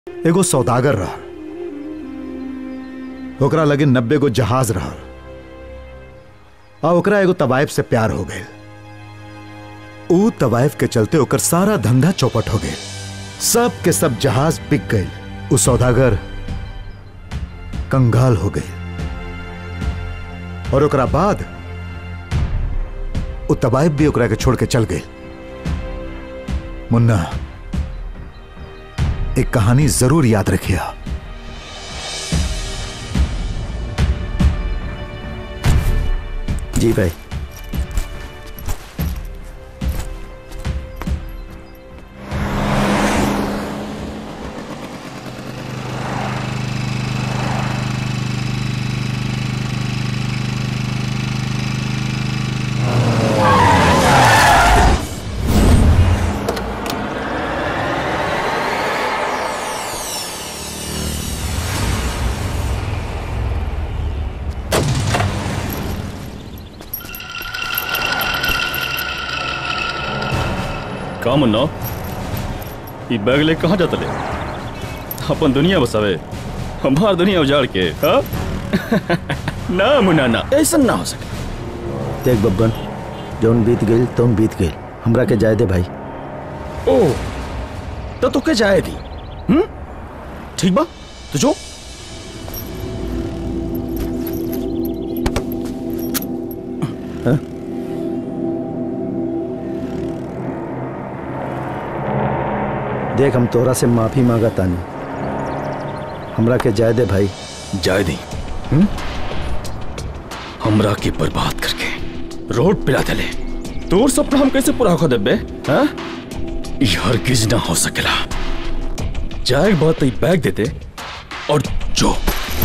एगो सौदागर रहा ओकरा लगे नब्बे गो जहाज रहा आ ओकरा एगो तवायफ से प्यार हो गए ऊ तवायफ के चलते ओकर सारा धंधा चौपट हो गए सब के सब जहाज बिक गए ऊ सौदागर कंगाल हो गए और ओकरा बाद ऊ तवायफ भी ओकरा के छोड़ के चल गए मुन्ना एक कहानी जरूर याद रखिया जी भाई का मुन्ना ई बैग ले कहाँ जाता ले अपन दुनिया बसावे हमार दुनिया उजाड़ के हा? ना मुन्ना ना ऐसा ना हो सके देख बब्बन जौन बीत गई तुम बीत गई हमरा के जाए दे भाई ओ तो तुके जाएगी हम्म ठीक बा तो जो देख हम तोरा से माफी मांगा तानी हमरा के जाए दे भाई जाए दी हम्म? हमरा के बर्बाद करके रोड पिला देले तोर सपना हम कैसे पूरा हो देबे हाँ ई हरगिज ना हो सकेला जाए बात ई बैग देते और जो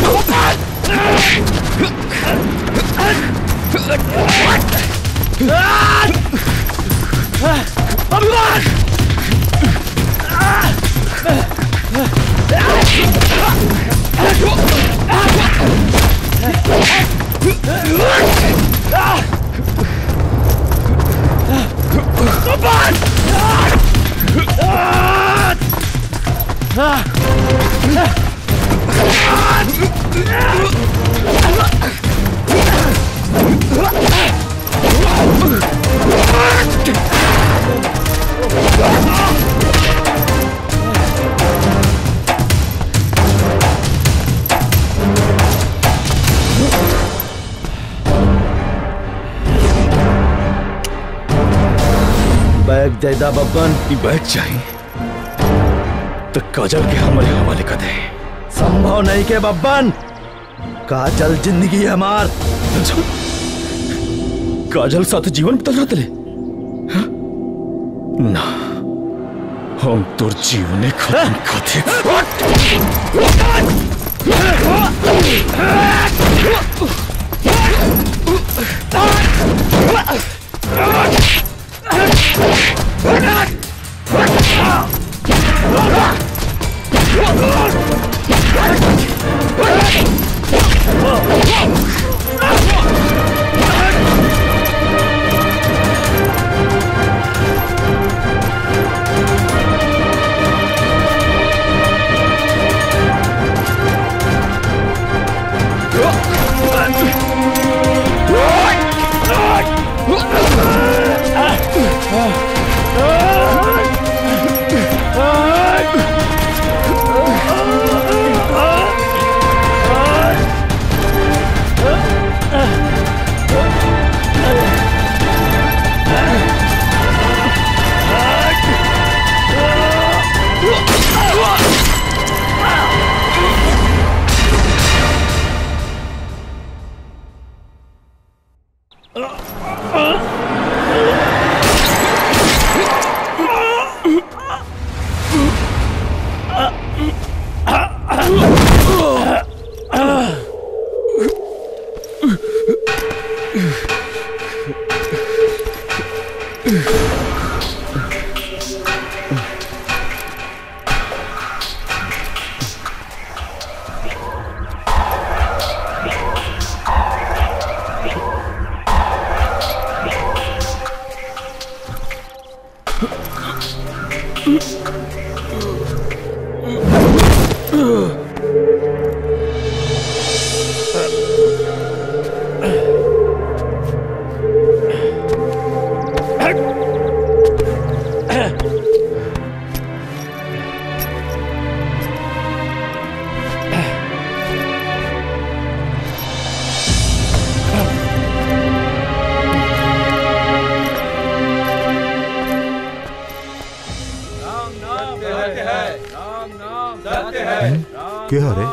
बैग दे दा बब्बन ई बैग चाहिए तो काजल के हमारे हवाले कर दे संभव नहीं के बब्बन काजल जिंदगी है हमार काजल साथ जीवन बितल रहा तले हाँ? ना हम तोर जीवने खत्म कर क्या रे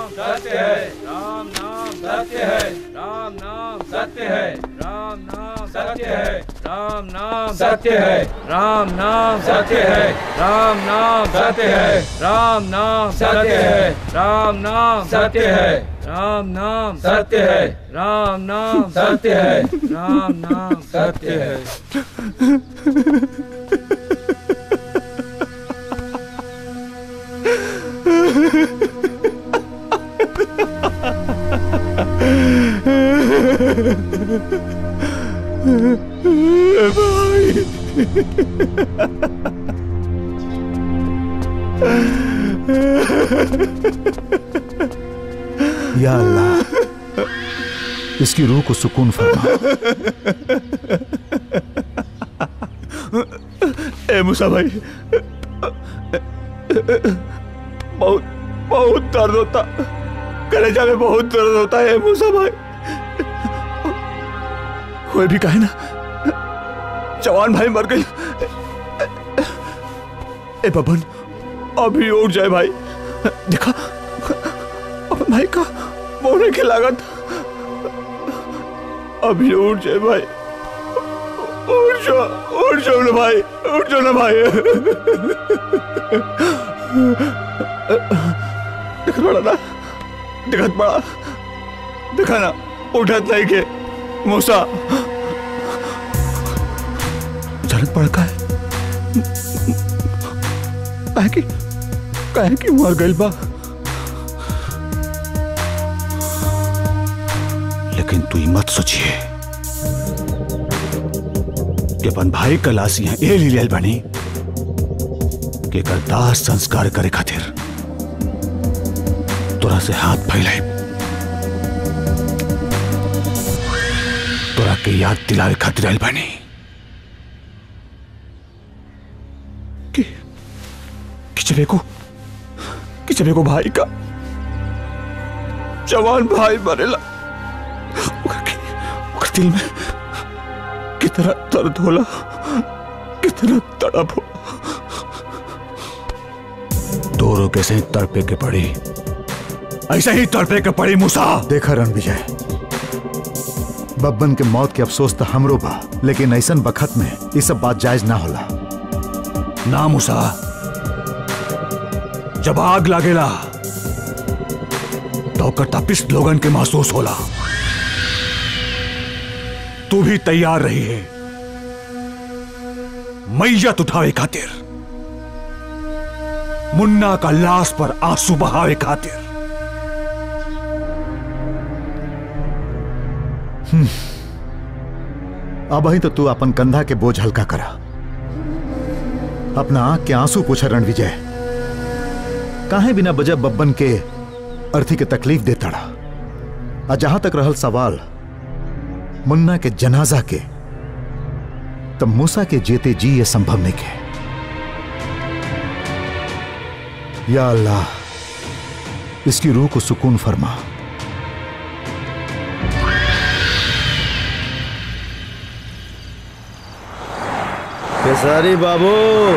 सत्य है राम नाम सत्य है राम नाम सत्य है राम नाम सत्य है राम नाम सत्य है राम नाम सत्य है राम नाम सत्य है राम नाम सत्य है या अल्लाह इसकी रूह को सुकून फरमा ए मूसा भाई बहुत बहुत दर्द होता कलेजा में बहुत दर्द होता है ए मूसा भाई कोई भी कहे ना जवान भाई मर गई ए बबन अभी उठ जाए भाई देखा अपन भाई का मोने की लागत अभी उठ जाए भाई उठ जाओ उठ जाओ ना भाई उठ जाओ ना भाई दिखत पड़ा ना दिखत पड़ा दिखा ना उठत नहीं के मूसा जरूरत पड़ का है काहे की काहे की मर गइल बा लेकिन तू ही मत सोचिए कि अपन भाई का लाश यहाँ ए ले लेल बनी कि एकर दाह संस्कार करे खातिर तोरा से हाथ फैलाए तोरा के याद दिलावे खातिर आयल बनी कि कि जब एको कि जब एको भाई का जवान भाई मरेला ओकर के- ओकर दिल में कितना दर्द होला कितना तड़प हो दोनों कैसे तड़पे के पड़ी ऐसे ही तड़पे के पड़ी मूसा देखा रण विजय बब्बन के मौत के अफसोस तो हमरो बा लेकिन ऐसन बखत में ये सब बात जायज ना होला ना मूसा जब आग लागेला तो ओकर तपिश लोगन के महसूस होला तू भी तैयार रही है मैयत उठावे खातिर मुन्ना का लाश पर आंसू बहावे खातिर अब ही तो तू अपन कंधा के बोझ हल्का करा अपना आंख के आंसू पूछा रण विजय काहे बिना वजह बब्बन के अर्थी के तकलीफ देता रहा और जहां तक रहल सवाल मुन्ना के जनाजा के तब मूसा के जेते जी ये संभव नहीं के या अल्लाह इसकी रूह को सुकून फरमा खेसारी बाबू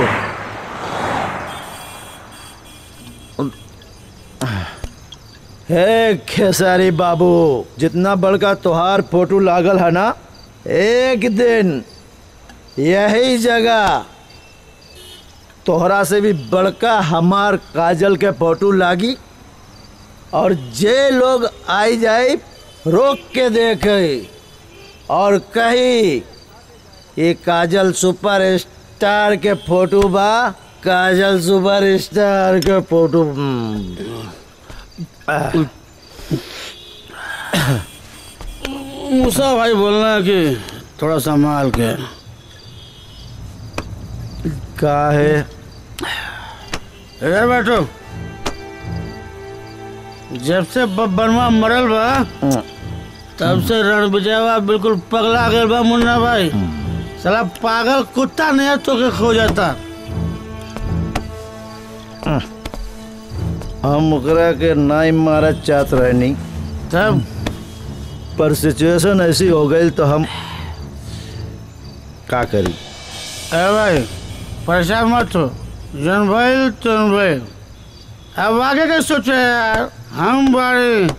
हे खेसारी बाबू जितना बड़का तोहार फोटो लागल है ना एक दिन यही जगह तोहरा से भी बड़का हमार काजल के फोटो लागी और जे लोग आई जाए रोक के देखे और कही ये काजल सुपर स्टार के फोटो बा काजल सुपर स्टार के फोटो हम्म। मूसा भाई बोलना है कि थोड़ा संभाल के का है इधर बैठो जब से बब्बनवा मरल बा तब से रणविजयवा बिल्कुल पगला गए बा मुन्ना भाई साला पागल कुत्ता नहीं तो के खो जाता हम ओकरा के नाई मारा चाहत रहनी तब पर सिचुएशन ऐसी हो गई तो हम का करी ए भाई परेशान मत हो जन भाई तुम भाई अब आगे क्या सोचे यार हम बड़े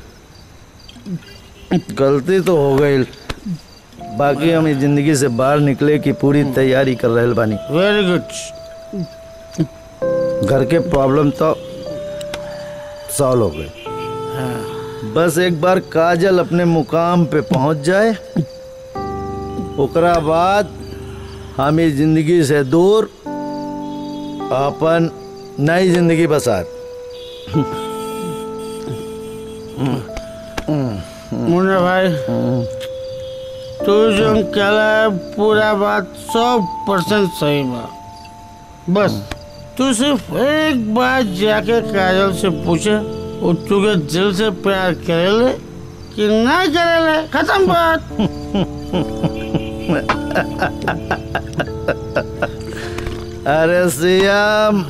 गलती तो हो गई बाकी हम इस जिंदगी से बाहर निकले की पूरी तैयारी कर रहे बानी वेरी गुड घर के प्रॉब्लम तो सॉल्व हो गए बस एक बार काजल अपने मुकाम पे पहुंच जाए ओकरा बाद हम इस जिंदगी से दूर अपन नई जिंदगी बसात मुन्ना भाई तू जो कहला है पूरा बात सौ परसेंट सही बा बस तू सिर्फ एक बार जाके काजल से पूछे वो तुझे दिल से प्यार करेले कि नहीं करेले खत्म बात अरे सियाम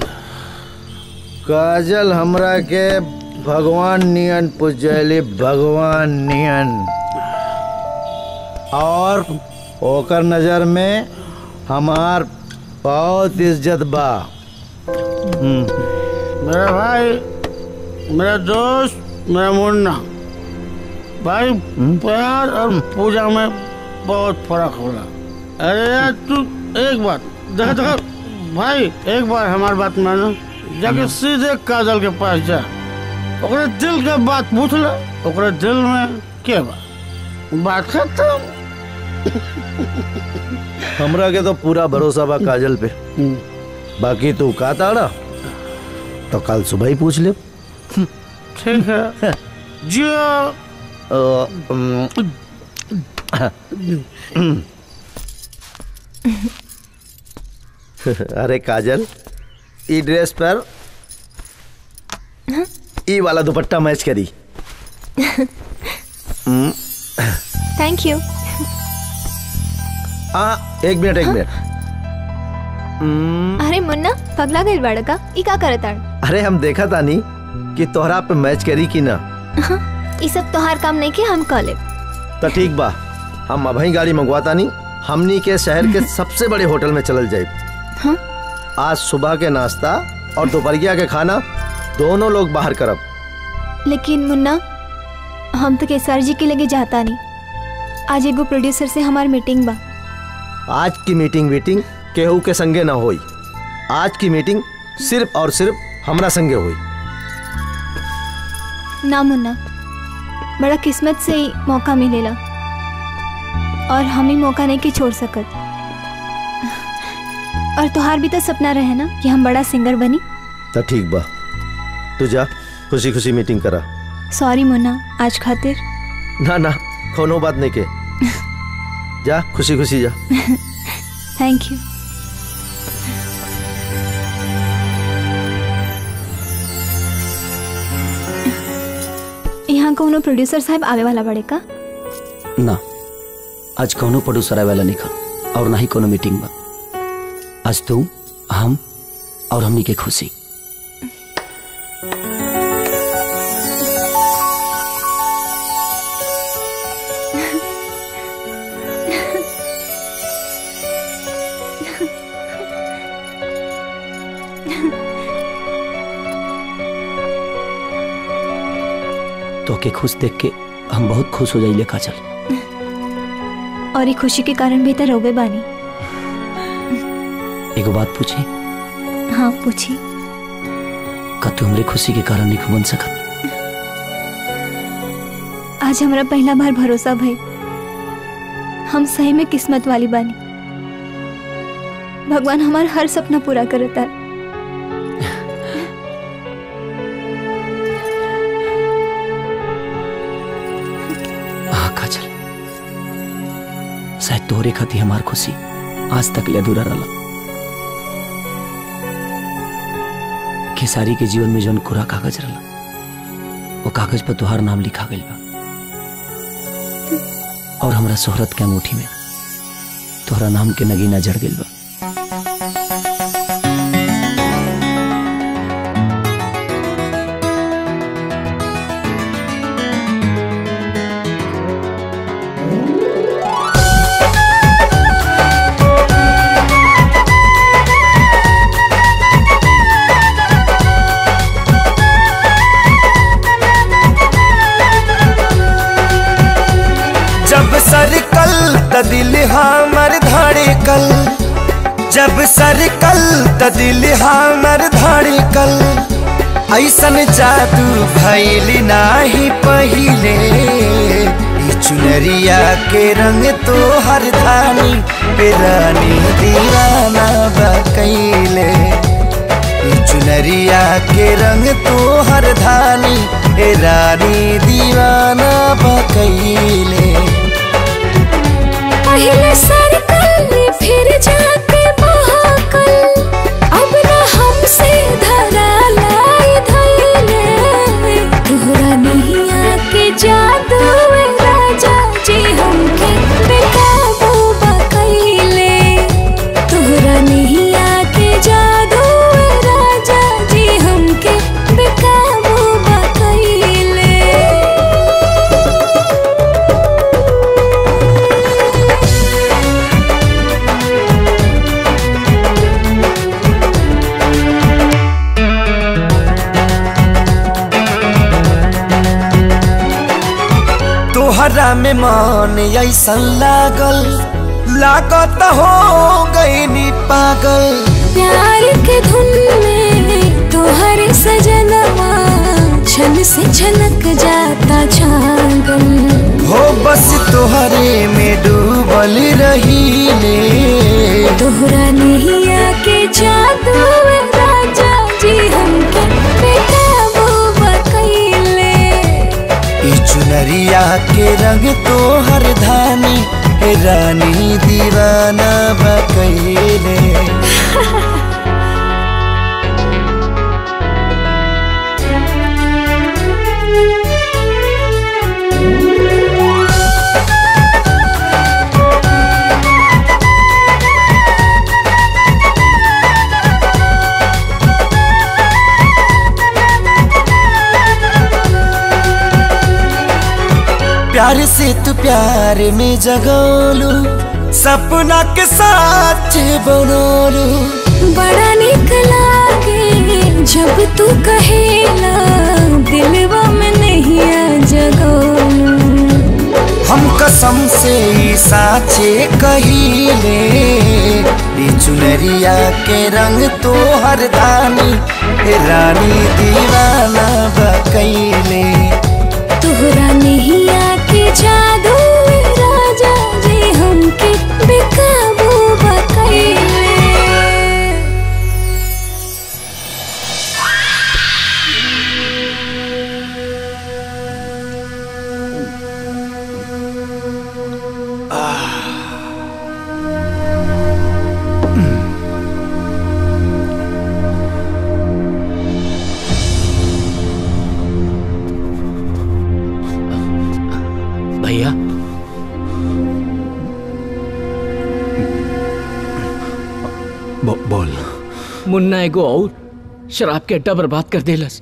काजल हमरा के भगवान नियन पूजली भगवान नियन और ओकर नजर में हमार बहुत इज्जत बा मेरा भाई मेरा दोस्त मेरा मुन्ना भाई प्यार और पूजा में बहुत फर्क होला अरे यार तू एक बात देखो देखो भाई एक बार हमारी बात मानो जाके सीधे काजल के पास जा ओकरे दिल के बात पूछ ले ओकरे दिल में के बा बात खत्म हमरा के तो पूरा भरोसा बा काजल पे बाकी तू का ताड़ा तो कल सुबह ही पूछ ले ठीक है जियो अ, अम, अरे काजल ई ड्रेस पर ई वाला दुपट्टा मैच करी थैंक यू हाँ एक मिनट एक मिनट अरे मुन्ना पगला गई बाड़ा का ई का करत आड़ अरे हम देखा तानी कि तोहरा पे मैच करी कि ना ई सब तोहार काम नहीं के हम कह लेब तो ठीक बा हम अभी गाड़ी मंगवा तानी हमनी के शहर के सबसे बड़े होटल में चलल जाए हाँ? आज सुबह के नाश्ता और दोपहरिया के खाना दोनों लोग बाहर करब लेकिन मुन्ना हम तो केसर जी के लगे जाता नहीं आज एगो प्रोड्यूसर से हमार मीटिंग बा आज की मीटिंग वीटिंग केहू के संगे ना होई आज की मीटिंग सिर्फ और सिर्फ हमरा संगे हुई ना मुन्ना बड़ा किस्मत से ही मौका मिलेला और हम ही मौका नहीं के छोड़ सकत और तुहार भी तो सपना रहे ना कि हम बड़ा सिंगर बनी तो ठीक बा तू जा खुशी खुशी मीटिंग करा सॉरी मुन्ना आज खातिर ना ना कोनो बात नहीं के जा खुशी खुशी जा थैंक यू यहाँ कोनो प्रोड्यूसर साहब आवे वाला बड़े का ना आज कौनो प्रोड्यूसर आए वाला नहीं खा और ना ही कोनो मीटिंग बा आज तू हम और हमनी के खुशी तो के खुश देख के हम बहुत खुश हो जाइले काजल और ये खुशी के कारण भी तो रोवे बानी एगो बात पूछी हाँ पूछी का तू हमरे खुशी के कारण नहीं बन सकत आज हमारा पहला बार भरोसा भई हम सही में किस्मत वाली बानी भगवान हमारा हर सपना पूरा करता है हाँ काजल शायद तोहरे खाती हमार खुशी आज तक ले अधूरा रहा खेसारी के जीवन में जौन कोरा कागज रहा वो कागज पर तुहार नाम लिखा गइल बा और हमरा शोहरत के अंगूठी में तोहरा नाम के नगीना जड़ गइल बा जब सरकल त दिल हमर धड़कल जब सरकल त दिल हमर धड़कल ऐसन जादू भैल नाही पहिले ई चुनरिया के रंग तो हर धानी पे रानी दीवाना बकैले ई चुनरिया के रंग तो हर धानी ए रानी दीवाना बकैले पहले सरकल फिर जाके महाकल अब न हमसे धरा लाई धैले तोहरा नहीं आके जादू ए राजा जी हमके बेकाबू बकैले तोहरा नहीं आके जादू ए राजा जी हमके बेकाबू बकैले तोहरा में मन ऐसन लागल लागत हो गई पागल प्यार के धुन में तोहर सजनवा छन से छनक जाता छागल हो बस तोहरे में डूबल रहीले तोहरा नहीं आके जादू ए राजा जी हमके बेकाबू बकैले ई चुनरिया के रंग तोहर धानी ए रानी दीवाना बकैले प्यार से तू प्यार में जगोलू सपना के साथ बनोलू बड़ा निक लागे जब तू कहेला दिलवा में नहीं आ जगोलू हम कसम से ई साचे कहिले ई चुनरिया के रंग तो हर दानी हे रानी दीवाना बकैले तोहरा नहीं आके जादू ए राजा जी हमके बेकाबू बकैले भैया बो, बोल मुन्ना एगो और शराब के अड्डा बर्बाद कर देलस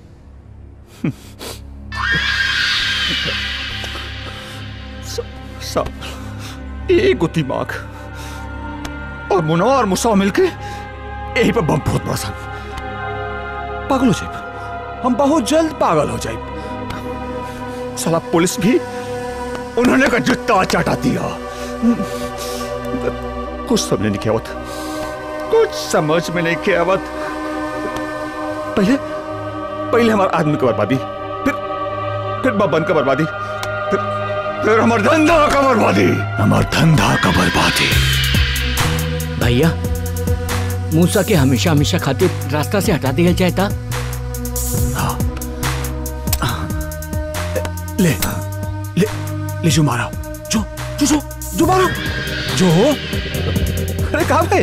सब एक दिमाग और मुनवा और मुसा मिलके यही पर बम फोड़ पड़ा सन पागल हो जाए हम बहुत जल्द पागल हो जाए साला पुलिस भी उन्होंने का जुत्ता चाटा दिया कुछ समझ नहीं आवत कुछ समझ में नहीं के आवत पहले पहले हमारे आदमी की बर्बादी फिर फिर बबन का बर्बादी फिर फिर हमार धंधा का बर्बादी हमार धंधा का बर्बादी भैया मूसा के हमेशा हमेशा खातिर रास्ता से हटा दिया जाए था ले ले ले जो मारा जो जो जो जो मारो जो अरे कहा गए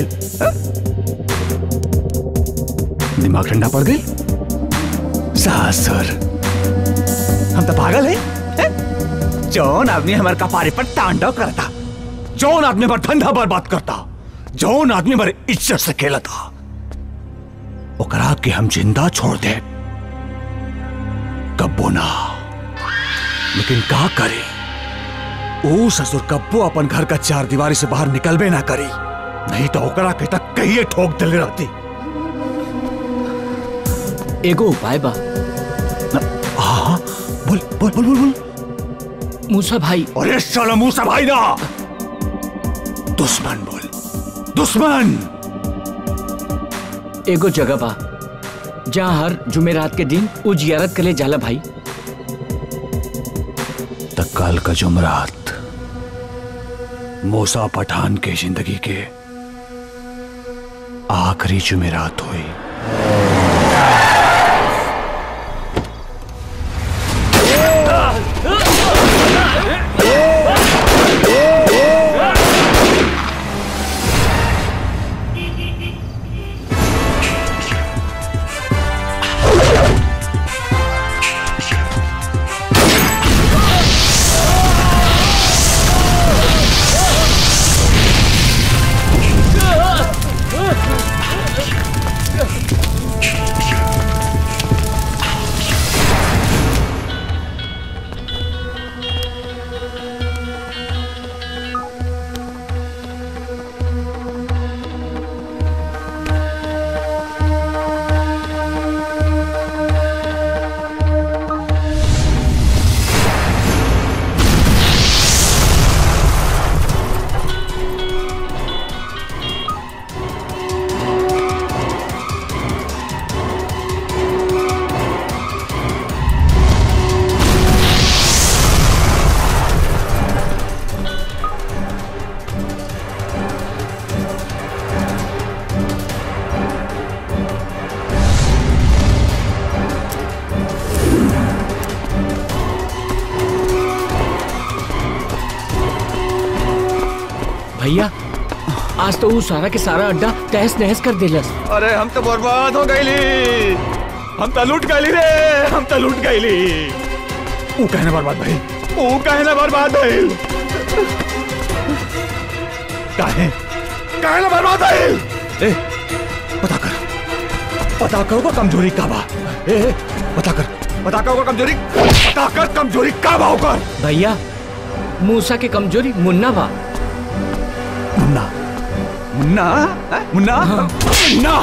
दिमाग ठंडा पड़ गई सासर हम तो पागल है, हैं? जौन आदमी हमारे कपारे पर तांडव करता जौन आदमी पर धंधा बर्बाद करता जौन आदमी हमारे इज्जत से खेला था ओकरा के हम जिंदा छोड़ दे कब्बो ना लेकिन का करे ओ ससुर कब्बो अपन घर का चार दीवारी से बाहर निकलबे ना करी नहीं तो ओकरा के तक कहिए ठोक दिल रहती एगो उपाय बा हाँ बोल बोल बोल बोल बोल मूसा भाई अरे साला मूसा भाई ना दुश्मन बोल दुश्मन एगो जगह बा जहाँ हर जुमेरात के दिन उ जियारत करे जाला भाई तत्काल का जुमरात मूसा पठान के जिंदगी के आखिरी जुमेरात हुई भैया आज तो उ सारा के सारा अड्डा तहस नहस कर दिलस अरे हम तो बर्बाद हो गईली हम तो लूट गईली रे हम तो लूट गईली ऊ कहने बर्बाद भाई ऊ कहने बर्बाद भाई काहे काहे ना बर्बाद भाई ए पता कर पता कर वो कमजोरी का बा ए ए, पता कर पता कर वो कमजोरी पता कर कमजोरी का बा ओकर भैया मूसा के कमजोरी मुन्ना बा मुन्ना मुन्ना हैं? मुन्ना मुन्ना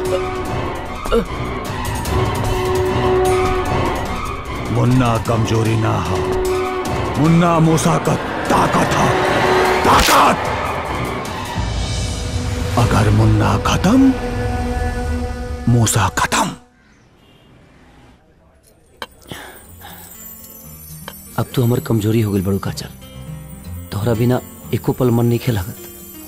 मुन्ना कमजोरी ना हो मुन्ना मूसा का ताकत हो ताकत अगर मुन्ना खत्म मूसा खत्म अब तू हमर कमजोरी हो गई बड़ू काचल तोहरा बिना एको पल मन नहीं खेलागत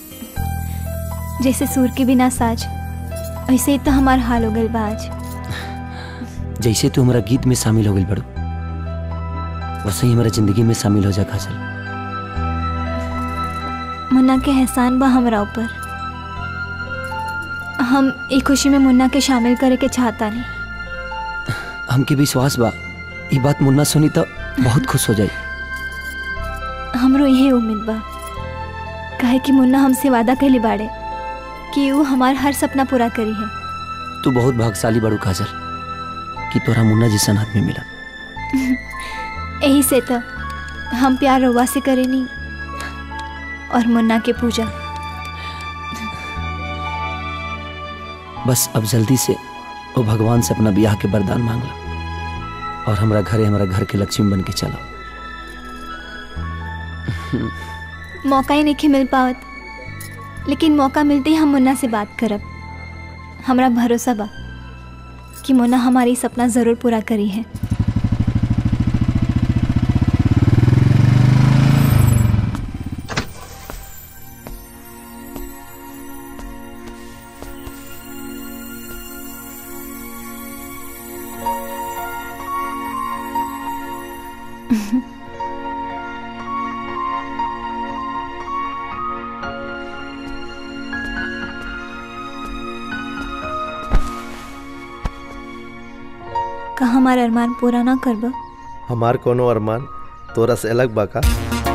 जैसे सूर के बिना साज ऐसे ही तो हमार हाल हो गल बा आज जैसे तू हमारा गीत में शामिल हो गई बड़ू वैसे ही हमारा जिंदगी में शामिल हो जा काजल मुन्ना के एहसान बा हमरा ऊपर हम एक खुशी में मुन्ना के शामिल करे के चाहता नहीं हमके विश्वास बा ये बात मुन्ना सुनी तो बहुत खुश हो जाई हमरो यही उम्मीद बा काहे कि मुन्ना हमसे वादा कहले बाड़े कि वो हमार हर सपना पूरा करी है तू बहुत भाग्यशाली बड़ू काजल कि तोरा मुन्ना जैसन आदमी मिला यही से तो हम प्यार रवा से करेनी और मुन्ना के पूजा बस अब जल्दी से वो भगवान से अपना ब्याह के वरदान मांग ला और हमारा घरे हमारा घर के लक्ष्मी बन के चलो मौका ही नहीं मिल पावत लेकिन मौका मिलते ही हम मुन्ना से बात करब हमरा भरोसा बा कि मुन्ना हमारी सपना ज़रूर पूरा करी है का हमार अरमान पूरा ना करब हमार कोनो अरमान तोरा से अलग बा का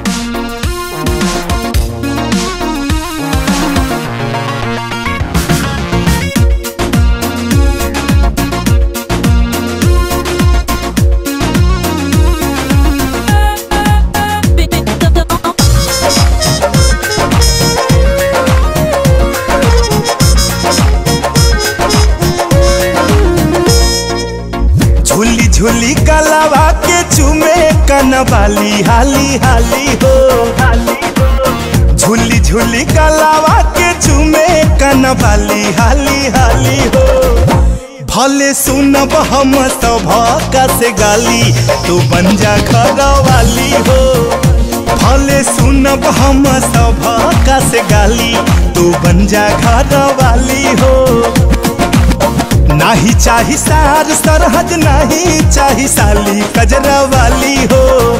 झूली झूली कलावा के चुमे कनवाली हाली हाली हो झूली झूली कलावा के चुमे कनवाली हाली हाली हो भले सुनब हम सब से गाली तू बन जा घर वाली हो भले सुनब हम सब से गाली तू बन जा घर वाली हो नाही चाही सार सरहद नाही चाही साली कजरा वाली हो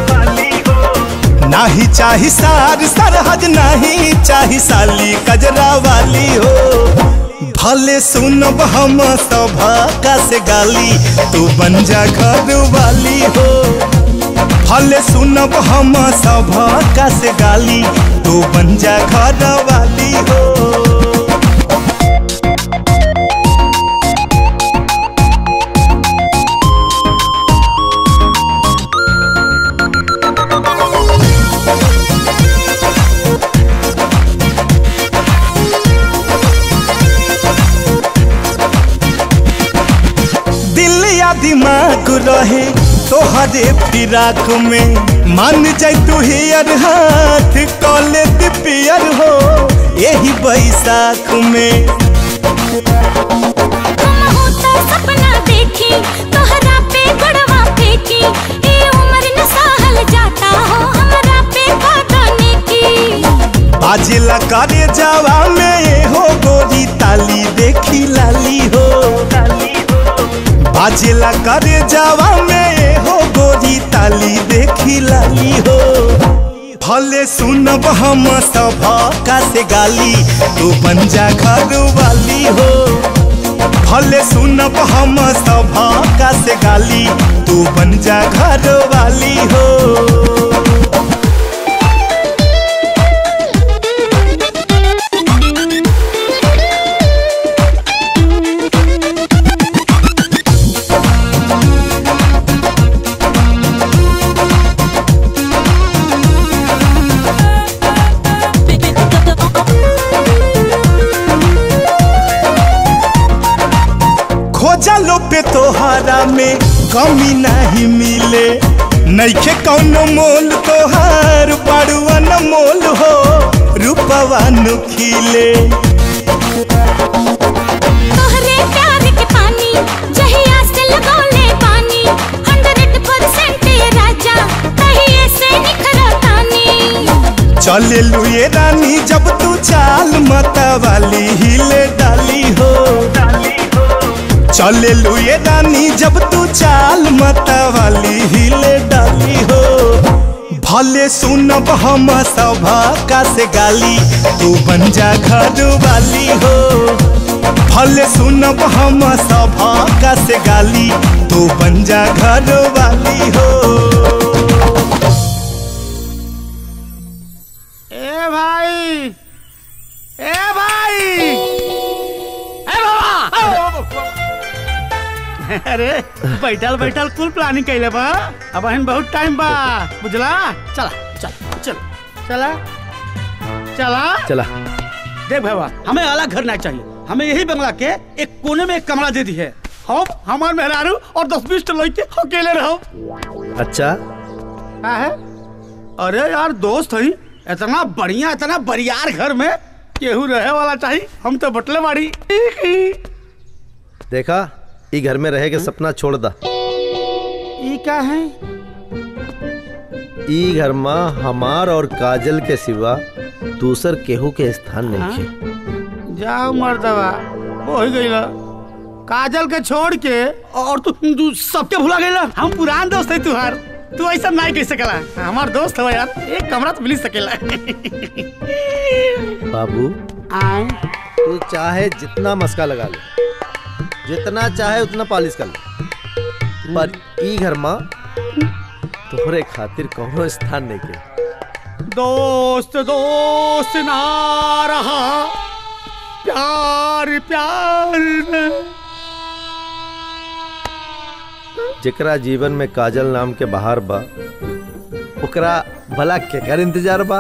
नाही चाही सार सरहद नाही चाही साली कजरा वाली हो भले सुनब हम सब से गाली तू बन जा घर वाली हो भले सुनब हम सब से गाली तू बन जा घर वाली हो दिल या दिमाग रहे तोहरे फिराक में मान जाय तू हियर हाथ कॉले पियर हो यही बैसाख में सपना देखी तोहरा पे गड़वा फेंकी ए उम्र न सहल जाता हो हमरा पे बदने की बाजिला करे जावा में ये हो गोरी ताली देखी लाली हो बाजिला करे जावा में ये हो गोरी ताली देखी लाली हो भले सुनब हम सब का से गाली तू बन जा घर वाली हो भले सुनब हम सब का से गाली तू बन जा घर वाली हो खोजलो पे तोहारा में कमी नहीं मिले नैखे कौनो मोल तोहार बड़ुआ न मोल हो रूपवा नु खिले तोहरे प्यार के पानी जहिया से लगौले पानी 100% ये राजा कहिए से निखरतानी चले लुए रानी जब तू चाल मता वाली हिले डाली हो चले लुए रानी जब तू चाल मता वाली हिले डाली हो भले सुनब हम सब का से गाली तू बन जा घर वाली हो भले सुनब हम सब का से गाली तू बन जा घर वाली हो ए भाई ए भाई ए बाबा अरे बैठल बैठल कुल प्लानिंग कैले बा अब अहन बहुत टाइम बा बुझला चला चल चल चला चला चला देख भाई हमें अलग घर नहीं चाहिए हमें यही बंगला के एक कोने में एक कमरा दे दी है हम हमार मेहरारू और दस बीस लड़के अकेले रहो अच्छा का है अरे यार दोस्त हई इतना बढ़िया इतना बरियार घर में केहू रहे वाला चाहिए हम तो बटले बाड़ी देखा ई घर में रहे के सपना छोड़ दा ई क्या है ई घर में हमार और काजल के सिवा दूसर केहू के स्थान नहीं है जाओ मर्दवा हो ही गई काजल के छोड़ के और तू तू सबके भुला गई हम पुरान दोस्त है तुहार तू ऐसा नहीं कह सकेला हमार दोस्त हो यार एक कमरा तो मिल सकेला बाबू आए तू चाहे जितना मस्का लगा ले जितना चाहे उतना पॉलिश कर ले पर ई घर में तोहरे खातिर कौनो स्थान नहीं के दोस्त दोस्त ना रहा प्यार प्यार में जेकरा जीवन में काजल नाम के बाहर बा ओकरा भला केकर इंतजार बा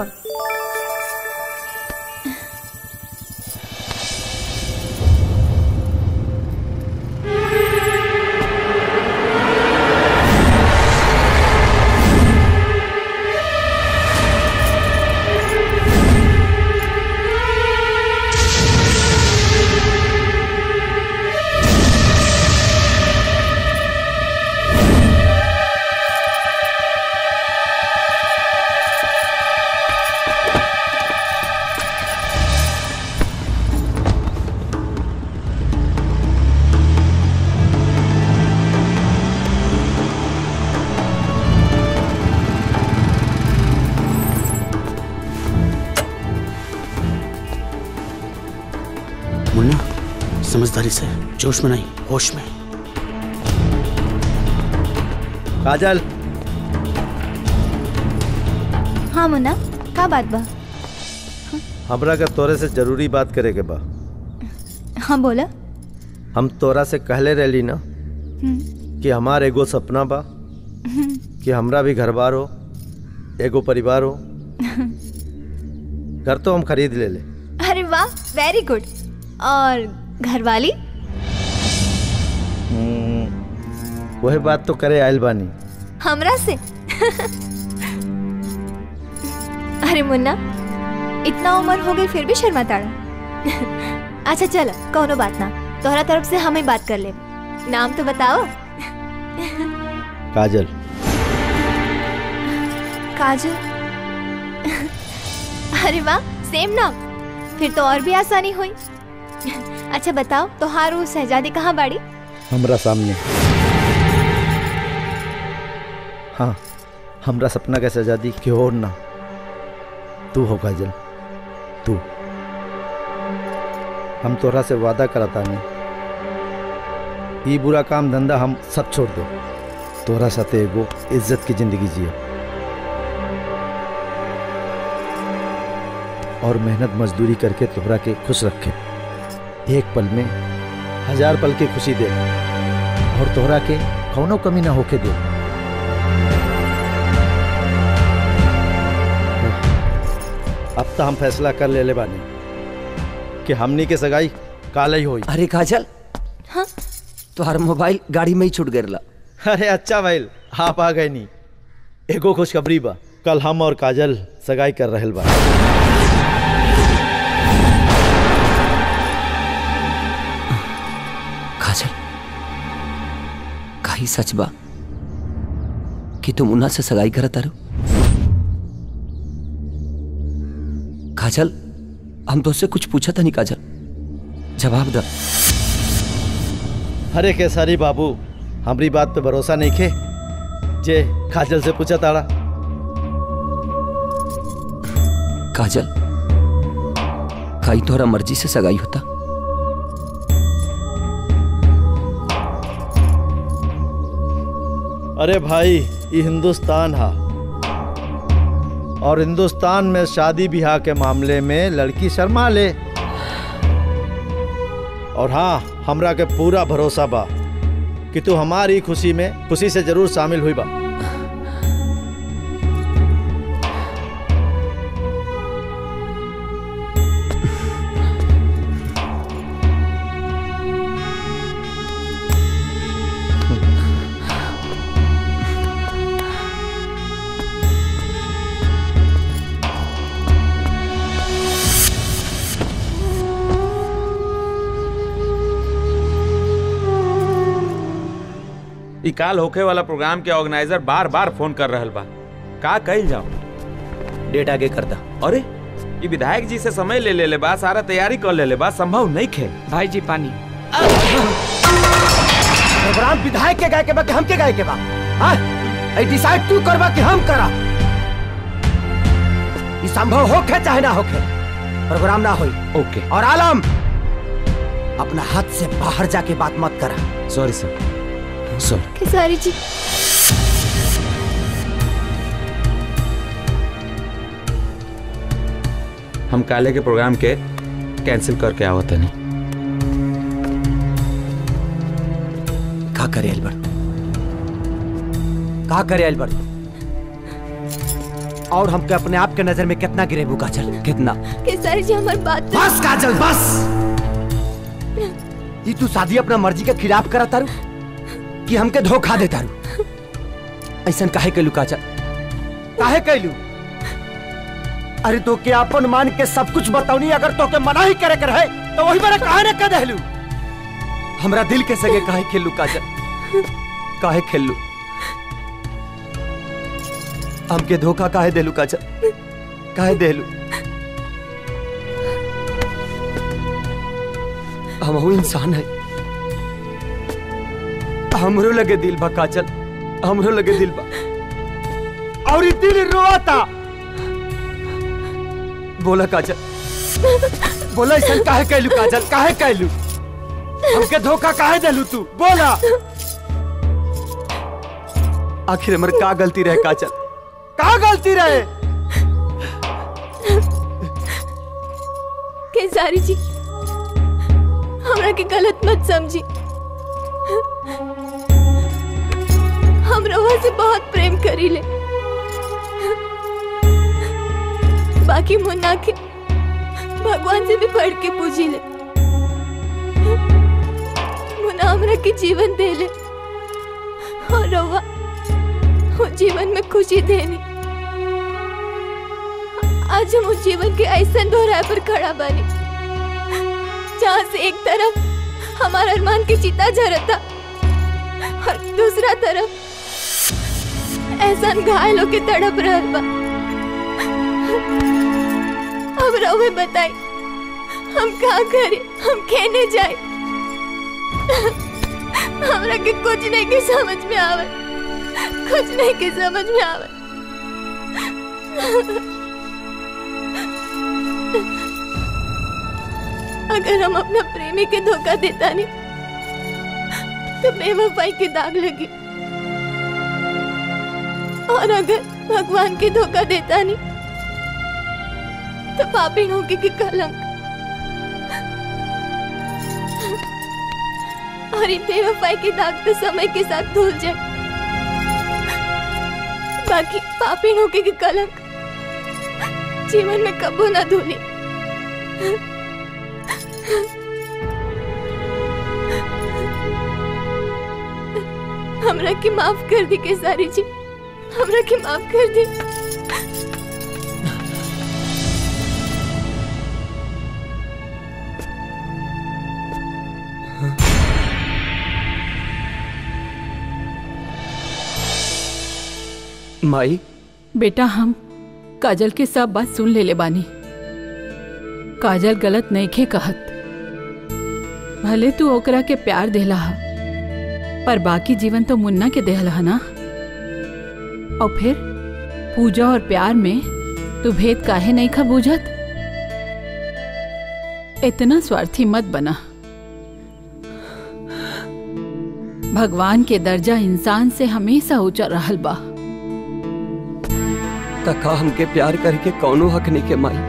मुन्ना समझदारी से जोश में नहीं होश में काजल हाँ मुन्ना का बात बा हमरा का तोरे से जरूरी बात करे के बा हाँ बोला हम तोरा से कहले रहली ना हम्म, कि हमार एगो सपना बा हम्म, कि हमरा भी घर बार हो एगो परिवार हो घर तो हम खरीद ले ले अरे वाह वेरी गुड और घरवाली वही बात तो करे आयल बानी हमरा से अरे मुन्ना इतना उम्र हो गई फिर भी शर्मा ताड़ा अच्छा चलो कोनो बात ना तोहरा तरफ से हम ही बात कर ले नाम तो बताओ काजल काजल अरे वाह सेम नाम फिर तो और भी आसानी हुई अच्छा बताओ तोहारू शहजादी कहाँ बाड़ी हमरा सामने हाँ हमरा सपना का आजादी की और ना तू हो काजल तू हम तोरा से वादा करता नहीं ई बुरा काम धंधा हम सब छोड़ दो तोरा साथे एगो इज्जत की जिंदगी जिया और मेहनत मजदूरी करके तोहरा के खुश रखे एक पल में हजार पल की खुशी दे और तोहरा के कौनो कमी ना होके दे अब तो हम फैसला कर ले ले बानी कि हमनी के सगाई काले ही होई अरे काजल हाँ तुम्हारा मोबाइल गाड़ी में ही छूट गया अरे अच्छा भाई आप आ गए नी एगो खुशखबरी बा कल हम और काजल सगाई कर रहल बा काजल काही सच बा कि तुम उन्हा से सगाई करत तारो काजल हम तो कुछ पूछा था नहीं काजल जवाब द अरे केसारी बाबू हमारी बात पे भरोसा नहीं खे जे काजल से पूछा ताड़ा काजल काई तोहरा मर्जी से सगाई होता अरे भाई ये हिंदुस्तान हा और हिंदुस्तान में शादी ब्याह के मामले में लड़की शर्मा ले और हाँ हमरा के पूरा भरोसा बा कि तू हमारी खुशी में खुशी से जरूर शामिल हुई बा ई काल होखे वाला प्रोग्राम के ऑर्गेनाइजर बार बार फोन कर रहल बा का कइल जाओ डेट आगे कर दा अरे ई विधायक जी से समय ले ले ले बा सारा तैयारी कर ले ले बा संभव नहीं खे भाई जी पानी प्रोग्राम विधायक के गाय के बा कि हम के गाय के बा हाँ ऐ डिसाइड तू करबा कि हम करा ई संभव होखे चाहे ना होखे प्रोग्राम ना होई ओके और आलम अपना हाथ से बाहर जाके बात मत करा सॉरी सर सॉरी खेसारी जी हम काले के प्रोग्राम के कैंसिल करके आवत नहीं का करे अल्बर्ट का करे अल्बर्ट और हमके अपने आप के नजर में कितना गिरेबू काजल कितना केसरी जी हमारी बात तो- बस काजल बस ये तू शादी अपना मर्जी के खिलाफ करा तारू कि हमके धोखा दे तारू ऐसा काहे कैलू काजल काहे कैलू अरे तो के अपन मान के सब कुछ बताऊनी अगर तो के मना ही करे कर है तो वही मेरा काहे ने कह देलू हमरा दिल के सगे काहे खेलू काजल काहे खेलू हमके धोखा काहे देलू काजल काहे देलू हम इंसान है हमरो लगे दिल बा काजल हमरो लगे दिल बा और ये दिल रोता बोला काजल बोला ऐसा काहे कैलू काजल काहे कैलू हमके धोखा काहे देलू तू बोला आखिर हमर का गलती रहे काजल का गलती रहे केसारी जी हमरा के गलत मत समझी हम रवा से बहुत प्रेम करीले बाकी मुन्ना के भगवान से भी बढ़ के पूजी ले मुन्ना हमरा के जीवन दे ले और रवा वो जीवन में खुशी देनी आज हम उस जीवन के ऐसा दोहराए पर खड़ा बने जहाँ से एक तरफ हमारा अरमान की चिता झरता और दूसरा तरफ एहसान घायल होके तड़प रहा बा अब रवे बताई हम कहा करे हम खेने जाए हमरा के कुछ नहीं के समझ में आवे कुछ नहीं के समझ में आवे अगर हम अपना प्रेमी के धोखा देता नहीं तो बेवफाई के दाग लगे और अगर भगवान के धोखा देता नहीं तो पापी होके की कलंक और ये बेवफाई के दाग तो समय के साथ धुल जाए बाकी पापी होके की कलंक जीवन में कबो ना धुली हमरा की माफ कर दी केसारी जी हमरा की माफ कर दी माई बेटा हम काजल के सब बात सुन ले ले बानी काजल गलत नहीं खे कहत भले तू ओकरा के प्यार देला हा पर बाकी जीवन तो मुन्ना के देहला हा ना और फिर पूजा और प्यार में तू भेद काहे नहीं खा बूझत इतना स्वार्थी मत बना भगवान के दर्जा इंसान से हमेशा ऊंचा रहल बा तका हमके प्यार करके कौनो हक नहीं के माई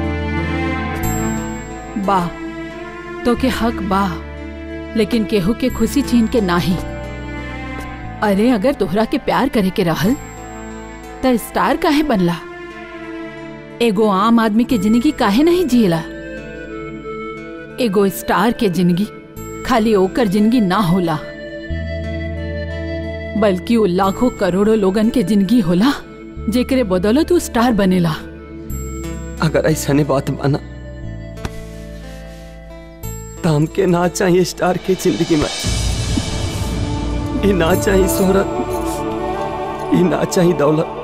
बा तो के हक बा लेकिन केहू के खुशी छीन के नाही अरे अगर तोहरा के प्यार करे के रहल त स्टार काहे बनला एगो आम आदमी के जिंदगी काहे नहीं जियला एगो स्टार के जिंदगी खाली ओकर जिंदगी ना होला बल्कि वो लाखों करोड़ों लोगन के जिंदगी होला जेकरे बदौलत तू स्टार बनेला अगर ऐसा नहीं बात माना तो हमके ना चाहिए स्टार की जिंदगी में ये ना चाहिए शोहरत ये ना चाहिए दौलत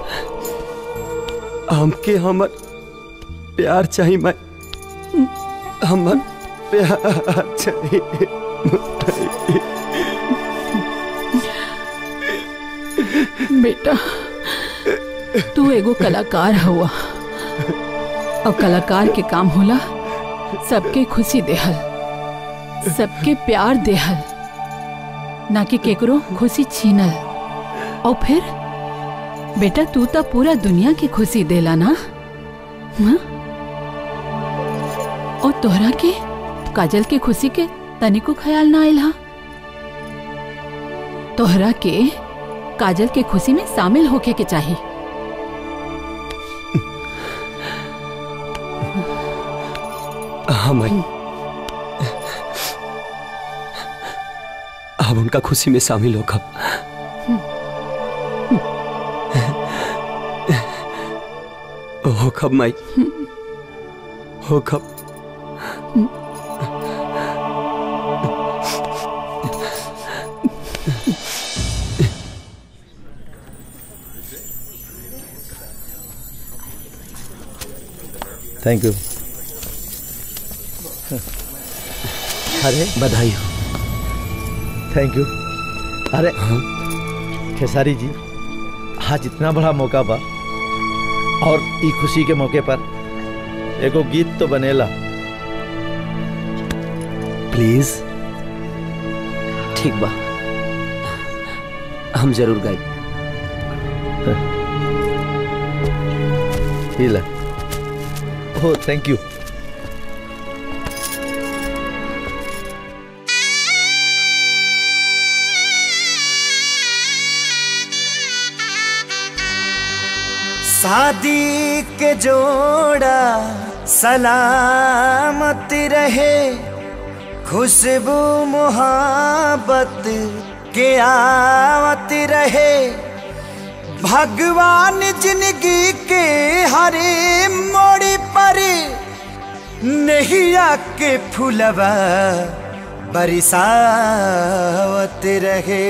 हमके हमर प्यार चाहिए मैं हमर प्यार चाहिए बेटा तू एगो कलाकार हुआ और कलाकार के काम होला सबके खुशी देहल सबके प्यार देहल ना कि केकरो खुशी छीनल और फिर बेटा तू तो पूरा दुनिया की खुशी देला ना हाँ? तोहरा के काजल के खुशी के तनिको ख्याल ना आयल हा तोहरा के काजल के खुशी में शामिल होके के चाहिए हाँ माई अब उनका खुशी में शामिल होगा हो कब माई हो कब थैंक यू अरे बधाई हो थैंक यू अरे खेसारी जी आज इतना बड़ा मौका बा और ई खुशी के मौके पर एगो गीत तो बनेला प्लीज ठीक बा हम जरूर गाए ही ला हो थैंक यू शादी के जोड़ा सलामत रहे खुशबू मोहब्बत के आवत रहे भगवान जिंदगी के हरे मोड़ पर नैया के फुलवा बरसावत रहे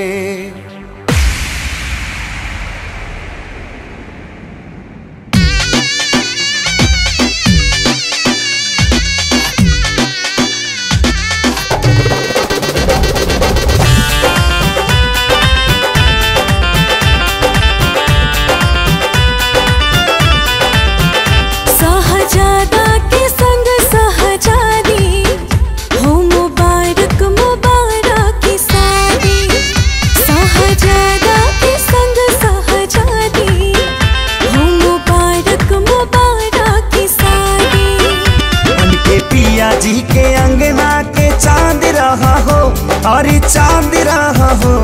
सहजादा के संग सहजादी हो मुबारक मुबारक की शादी सहजादा के संग सहजादी हो मुबारक मुबारक की शादी उनके पिया जी के अंगना के चांद रहा हो और चांद रहा हो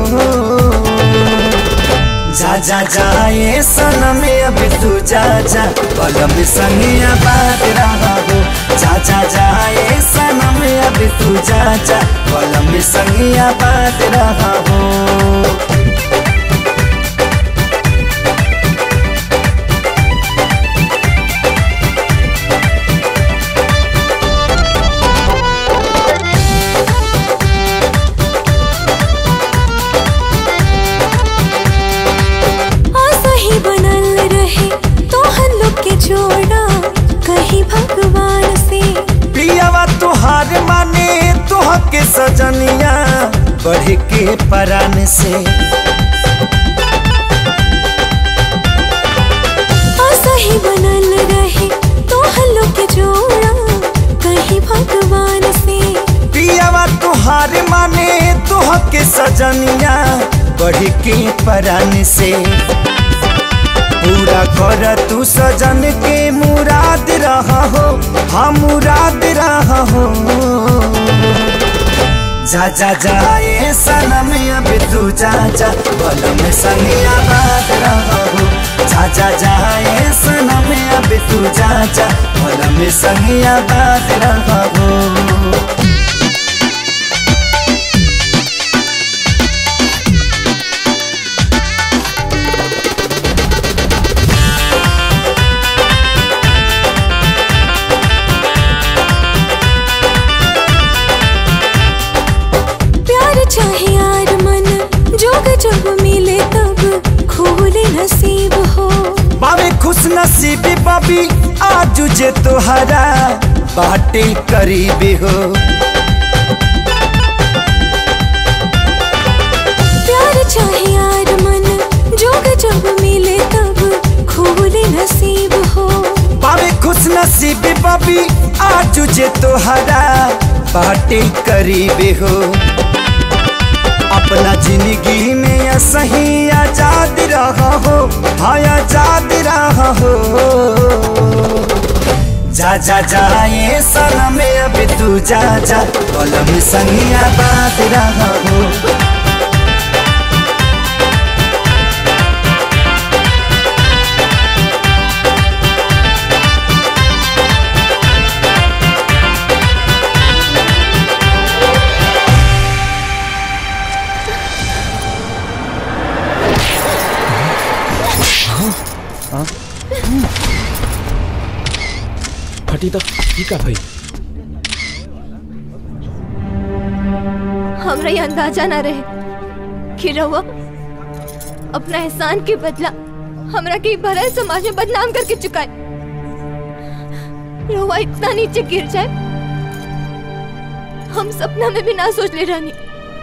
जा जा जाए सनम अब तू जा जा पलम संगिया बात रहा हो जा जा जाए सनम अब तू जा जा पलम संगिया बात रहा हो आशा ही बनल रहे तो हम लोग के जोड़ा कहीं भगवान से पियावा तुहार माने तुह के सजनिया बढ़ के परान से आशा ही बनल रहे तो हम लोग के जोड़ा कहीं भगवान से पियावा तुहार माने तुह के सजनिया बढ़ के परान से पूरा कर तू सजन के मुराद रहा हो हम मुराद रहा हो जा जा जाए सनम अब तू जा जा बलम संगिया बात रहा हो जा जा जाए सनम अब तू जा जा बलम संगिया बात रहा हो प्यार चाहे यार मन जोग जब मिले तब खोले नसीब हो बाबे खुश नसीबी बाबी आज जे तोहरा बाटे करीबी हो प्यार चाहे यार मन जोग जब मिले तब खोले नसीब हो बाबे खुश नसीबी बाबी आज जे तोहरा बाटे करीबी हो अपना जिंदगी में या सही आजाद रहा हो हाँ आजाद रहा हो जा जा जाए सनम अब तू जा जा कलम संगिया बात रहा हो फटी तो ठीक है भाई हमरा ये अंदाजा ना रहे कि रहुआ अपना एहसान के बदला हमरा के भरा समाज में बदनाम करके चुका है रहुआ इतना नीचे गिर जाए हम सपना में भी ना सोच ले रानी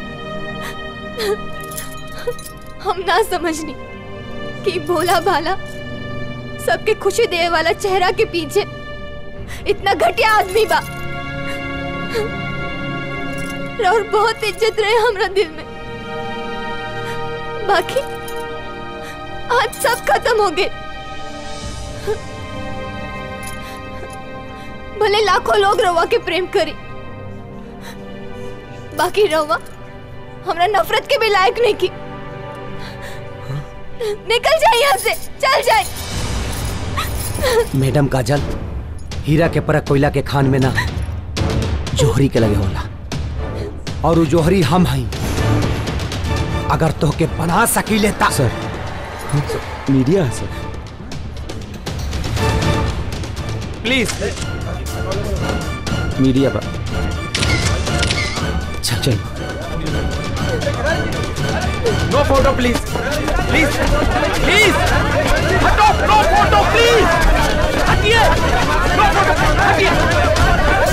हम ना समझनी कि भोला भाला सबके खुशी देने वाला चेहरा के पीछे इतना घटिया आदमी बा और बहुत इज्जत रहे हमरा दिल में बाकी आज सब खत्म हो गए भले लाखों लोग रवा के प्रेम करी बाकी रवा हमरा नफरत के भी लायक नहीं की निकल जाए यहाँ से चल जाए मैडम काजल हीरा के परख कोयला के खान में ना जोहरी के लगे होला और वो जोहरी हम हई अगर तो के बना सकी लेता सर मीडिया है सर प्लीज मीडिया पर चल चल no photo please please please हटो नो फोटो प्लीज हटिए नो फोटो हटिए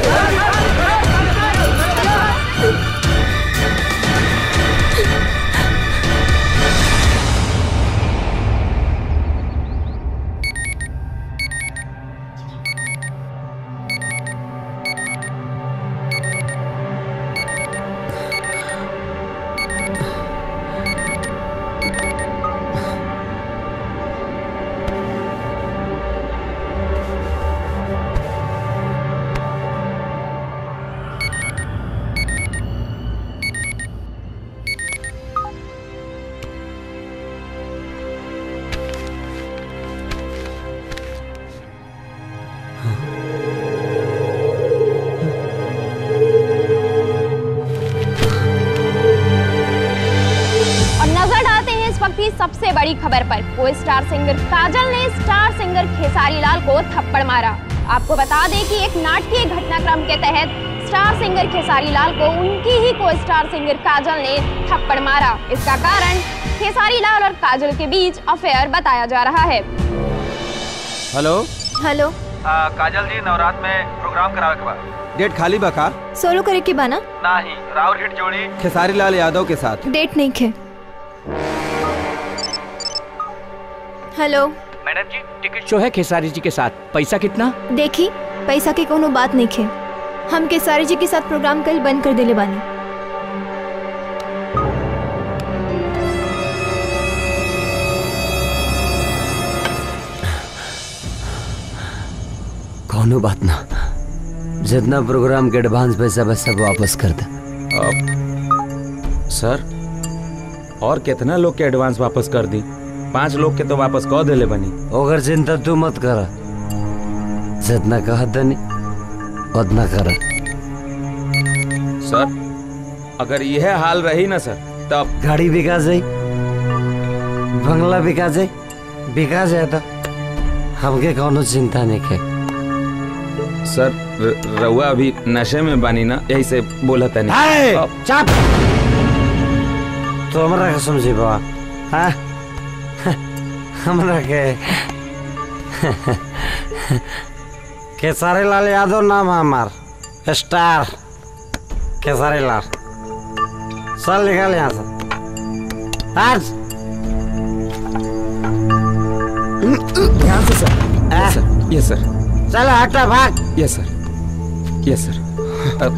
और नजर डालते हैं इस वक्त की सबसे बड़ी खबर पर को स्टार सिंगर काजल ने स्टार सिंगर खेसारी लाल को थप्पड़ मारा आपको बता दें कि एक नाटकीय घटनाक्रम के तहत स्टार सिंगर खेसारी लाल को उनकी ही को स्टार सिंगर काजल ने थप्पड़ मारा इसका कारण खेसारी लाल और काजल के बीच अफेयर बताया जा रहा है हेलो हेलो काजल जी नवरात्र में प्रोग्राम करावे के बाद डेट खाली बका सोलो करे की बाना नहीं राउर हिट जोड़ी खेसारी लाल यादव के साथ डेट नहीं खे hello madam ji ticket show है खेसारी जी के साथ पैसा कितना देखी पैसा की कोनो बात नहीं खे हम केसारी जी के साथ प्रोग्राम कल बंद कर देले बानी कोनो बात ना जितना प्रोग्राम के एडवांस पैसा बस सब वापस कर दे सर और कितना लोग के एडवांस वापस कर दी पांच लोग के तो वापस कह देले बनी ओकर चिंता तू मत कर जितना कहा दनी उतना कर सर अगर यह हाल रही ना सर तब गाड़ी बिका जाई बंगला बिका जाई बिका जाए तो हमके कोनो चिंता नहीं के सर र- रउआ अभी नशे में बानी ना यही से बोला था हाय, नहीं चुप तो हमरा के समझी बा हाँ हमरा के केसारी लाल यादव नाम है हमार स्टार केसारी लाल चल निकल यहाँ से आज ध्यान से सर यस सर यस सर चल हटा भाग यस सर यस सर अब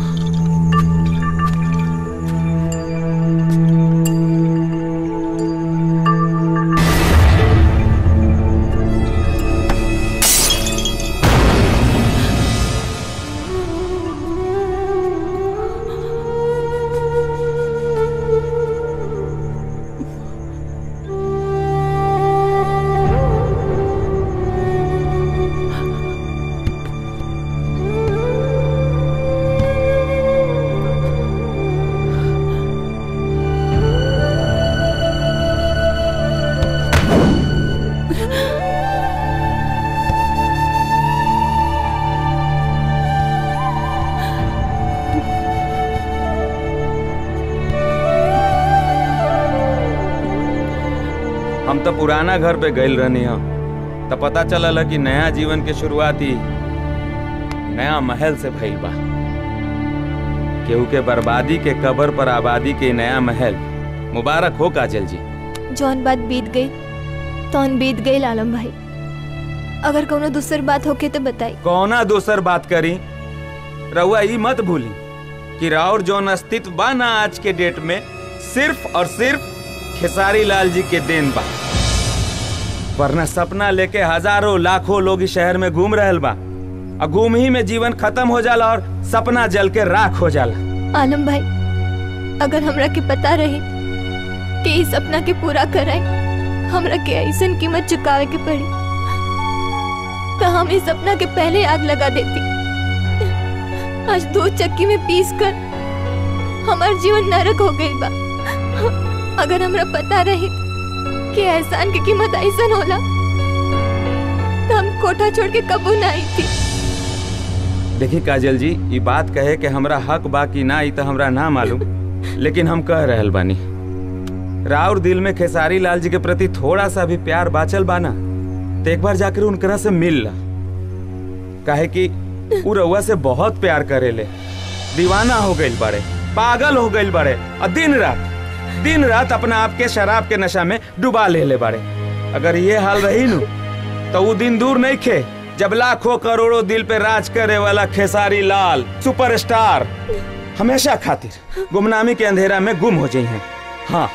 तो पुराना घर पे गइल रहनी हम तो पता चलल कि नया जीवन के शुरुआती नया महल से भइल बा केहू के बर्बादी के कबर पर आबादी के नया महल मुबारक हो काजल जी जौन बात बीत गई तौन बीत गई आलम भाई अगर कोनो दूसर बात होके तो बताई कौना दोसर बात करी रउआ ई मत भूली कि राउर जौन अस्तित्व बा ना आज के डेट में सिर्फ और सिर्फ खेसारी लाल जी के देन बा वरना सपना लेके हजारों लाखों लोग इस शहर में घूम रहल बा और घूम ही में जीवन खत्म हो जाला और सपना जल के राख हो जाला आलम भाई अगर हमरा के पता रही कि इस सपना के पूरा कराए हमरा के ऐसन कीमत चुकावे के पड़ी तो हम इस सपना के पहले आग लगा देती आज दो चक्की में पीस कर हमार जीवन नरक हो गई बा अगर हमरा पता रही कि एहसान की कीमत ऐसन होला तो हम कोठा छोड़ के कबू ना आई थी देखिए काजल जी ये बात कहे कि हमरा हक बा कि ना ई तो हमरा ना मालूम लेकिन हम कह रहल बानी राउर दिल में खेसारी लाल जी के प्रति थोड़ा सा भी प्यार बाचल बाना तो एक बार जाकर उनकरा से मिल ला काहे कि उ रउआ से बहुत प्यार करेले दीवाना हो गइल बड़े पागल हो गइल बड़े और दिन रात दिन रात अपना आप के शराब के नशा में डुबा ले ले बड़े अगर ये हाल रही नु तो वो दिन दूर नहीं खे जब लाखों करोड़ों दिल पे राज करे वाला खेसारी लाल सुपरस्टार हमेशा खातिर गुमनामी के अंधेरा में गुम हो जाई हैं हाँ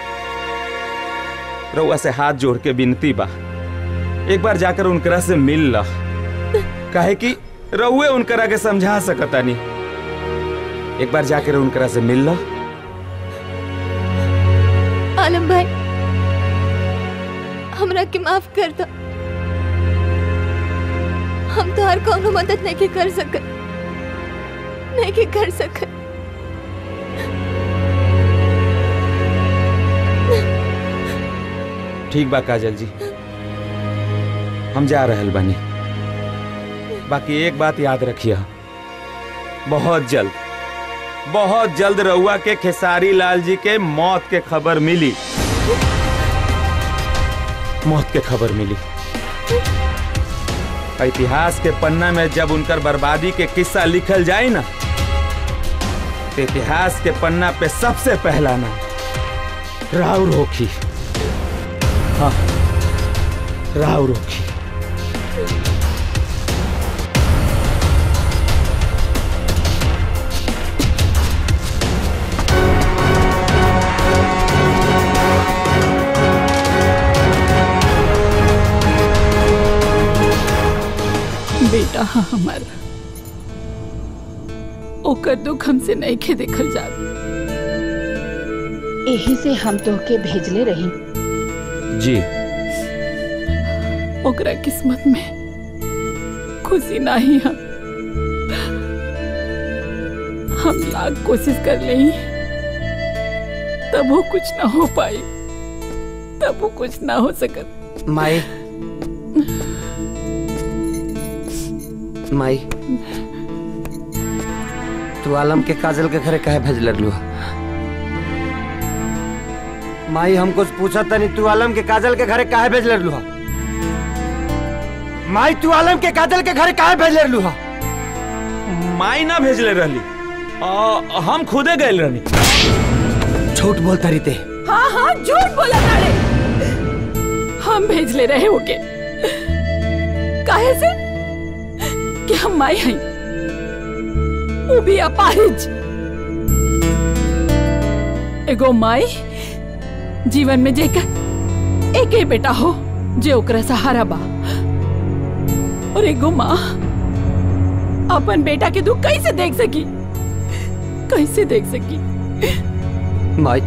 रउआ से हाथ जोड़ के विनती बा एक बार जाकर उनकरा से मिल ला काहे कि रउए उनकरा के समझा सकता नहीं एक बार जाकर उनकरा से मिल ला आलम भाई हमरा के माफ कर दो हम तो हर कोनो मदद नहीं के कर सकत नहीं के कर सकत ठीक बा काजल जी हम जा रहल बानी बाकी एक बात याद रखिए बहुत जल्द बहुत जल्द रउआ के खेसारी लाल जी के मौत के खबर मिली मौत के खबर मिली इतिहास के पन्ना में जब उनकर बर्बादी के किस्सा लिखल जाए ना तो इतिहास के पन्ना पे सबसे पहला नाम राउर होखी हाँ राउर होखी बेटा हाँ हमारा ओकर दुख हमसे नहीं खे देखल जा यही से हम तोहके भेजले रही जी ओकरा किस्मत में खुशी नहीं हम हम लाख कोशिश कर ले तब वो कुछ ना हो पाई तब वो कुछ ना हो सकत माई माई तू आलम के काजल के घरे काहे भेज लू माई हम कुछ पूछा तनी तू आलम के काजल के घरे काहे भेज लू माई तू आलम के काजल के घरे काहे भेज लू माई ना भेजले रहली आ, हम खुदे गए रहनी झूठ बोलता रही ते हाँ हाँ झूठ बोला तारे हम भेज ले रहे होके काहे से कि हम माई हई वो भी अपाहिज एगो माई जीवन में जेकर एक ही बेटा हो जे ओकरा सहारा बा और एगो माँ अपन बेटा के दुख कैसे देख सकी कैसे देख सकी माई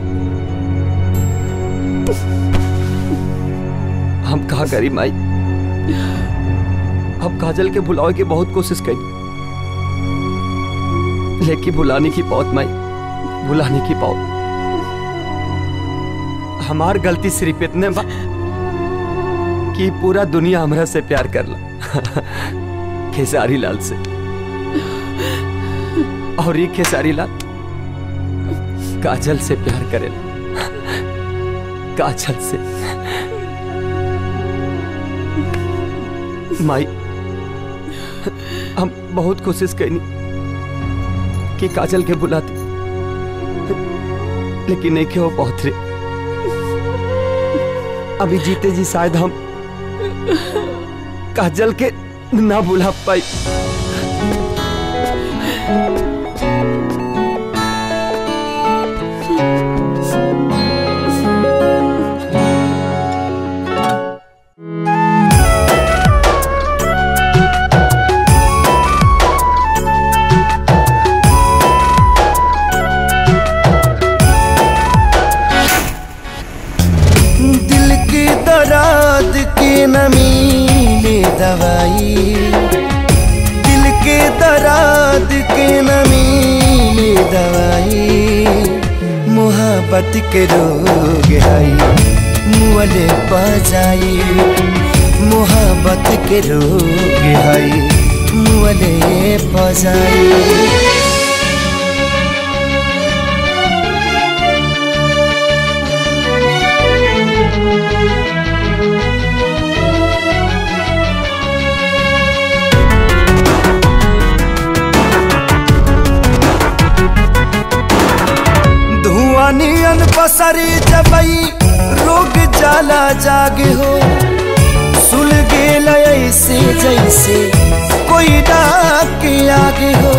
हम कहा करी माई हम काजल के भुलावे की बहुत कोशिश करी लेकिन भुलाने की पौत माई भुलाने की पौत हमार गलती सिर्फ इतने बा कि पूरा दुनिया हमरा से प्यार कर ला खेसारी लाल से और ये खेसारी लाल काजल से प्यार करेला काजल से माई हम बहुत कोशिश कैनी कि काजल के बुलाते लेकिन नहीं के वो पहुंच रहे अभी जीते जी शायद हम काजल के ना बुला पाई दिल की दराद की नमी ले दवाई दिल के दराद के नमी ले दवाई मोहब्बत के रोग आई मुअले बजाई मोहब्बत के रोग आई मुअले बजाई धुआं नियन पसरी जबई रोग जाला जागे हो सुल गेल ऐसे जैसे कोई डाक के आगे हो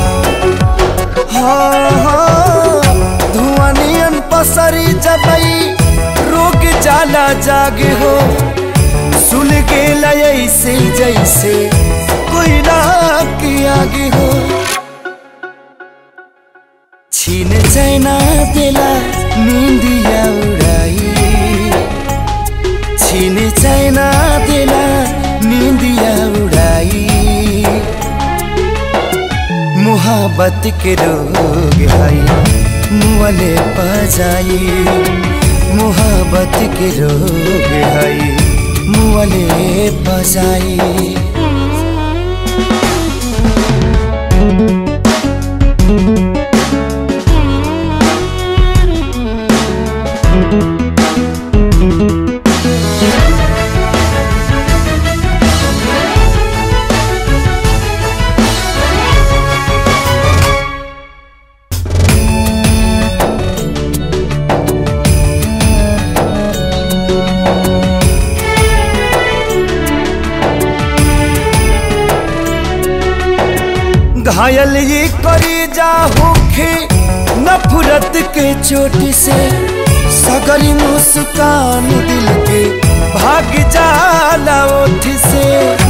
हाँ हाँ धुआं नियन पसरी जबई रोग जाला जागे हो सुल गेल ऐसे जैसे कोई डाक के आगे हो छीन चैना देला निंदिया उड़ाई छीन चैना देला निंदिया उड़ाई मोहब्बत के रोग आई मुअले बजाई मोहब्बत के रोग आई मुअले बजाई घायल ये करी जा होखे नफरत के चोट से सगरी मुस्कान दिल के भाग जाला ओठ से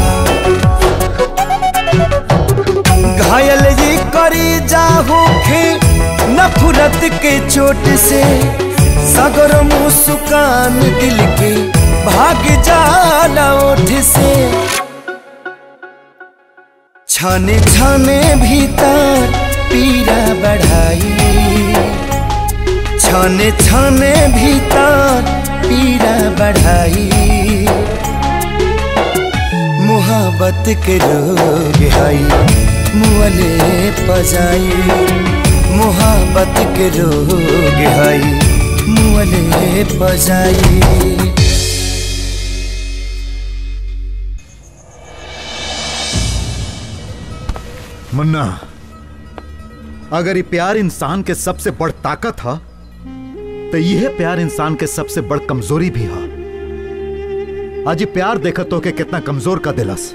घायल ये करी जा होखे नफरत के चोट से सगर मुस्कान दिल के भाग जाला ओठ से छाने छाने भीतर पीरा बढ़ाई छाने छाने भीतर पीरा बढ़ाई मोहब्बत के रोग आई मुअले पजाई मोहब्बत के रोग आई मुअले पजाई मुन्ना अगर ये प्यार इंसान के सबसे बड़ ताकत है तो यह प्यार इंसान के सबसे बड़ कमजोरी भी है आज ये प्यार देखत हो के कितना कमजोर का दिलस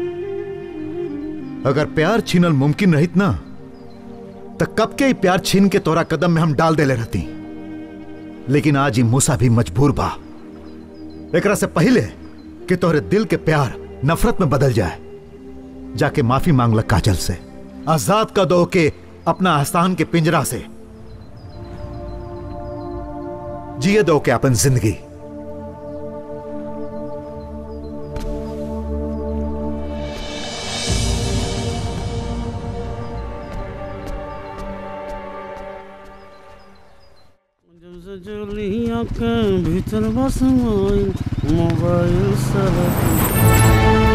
अगर प्यार छीनल मुमकिन रहित ना तो कब के ही प्यार छीन के तोरा कदम में हम डाल देले रहती लेकिन आज ही मूसा भी मजबूर बा एकरा से पहले कि तोहरे दिल के प्यार नफरत में बदल जाए जाके माफी मांग लग काजल से आजाद का दो के अपना आसान के पिंजरा से जिए दो के अपन जिंदगी जब से चलिया के भीतर बस मोबाइल मोबाइल सब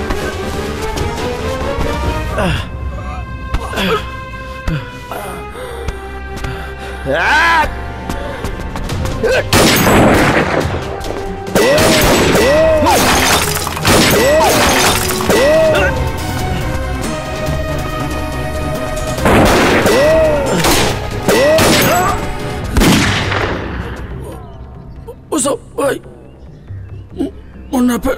Uso, ay. Una pe...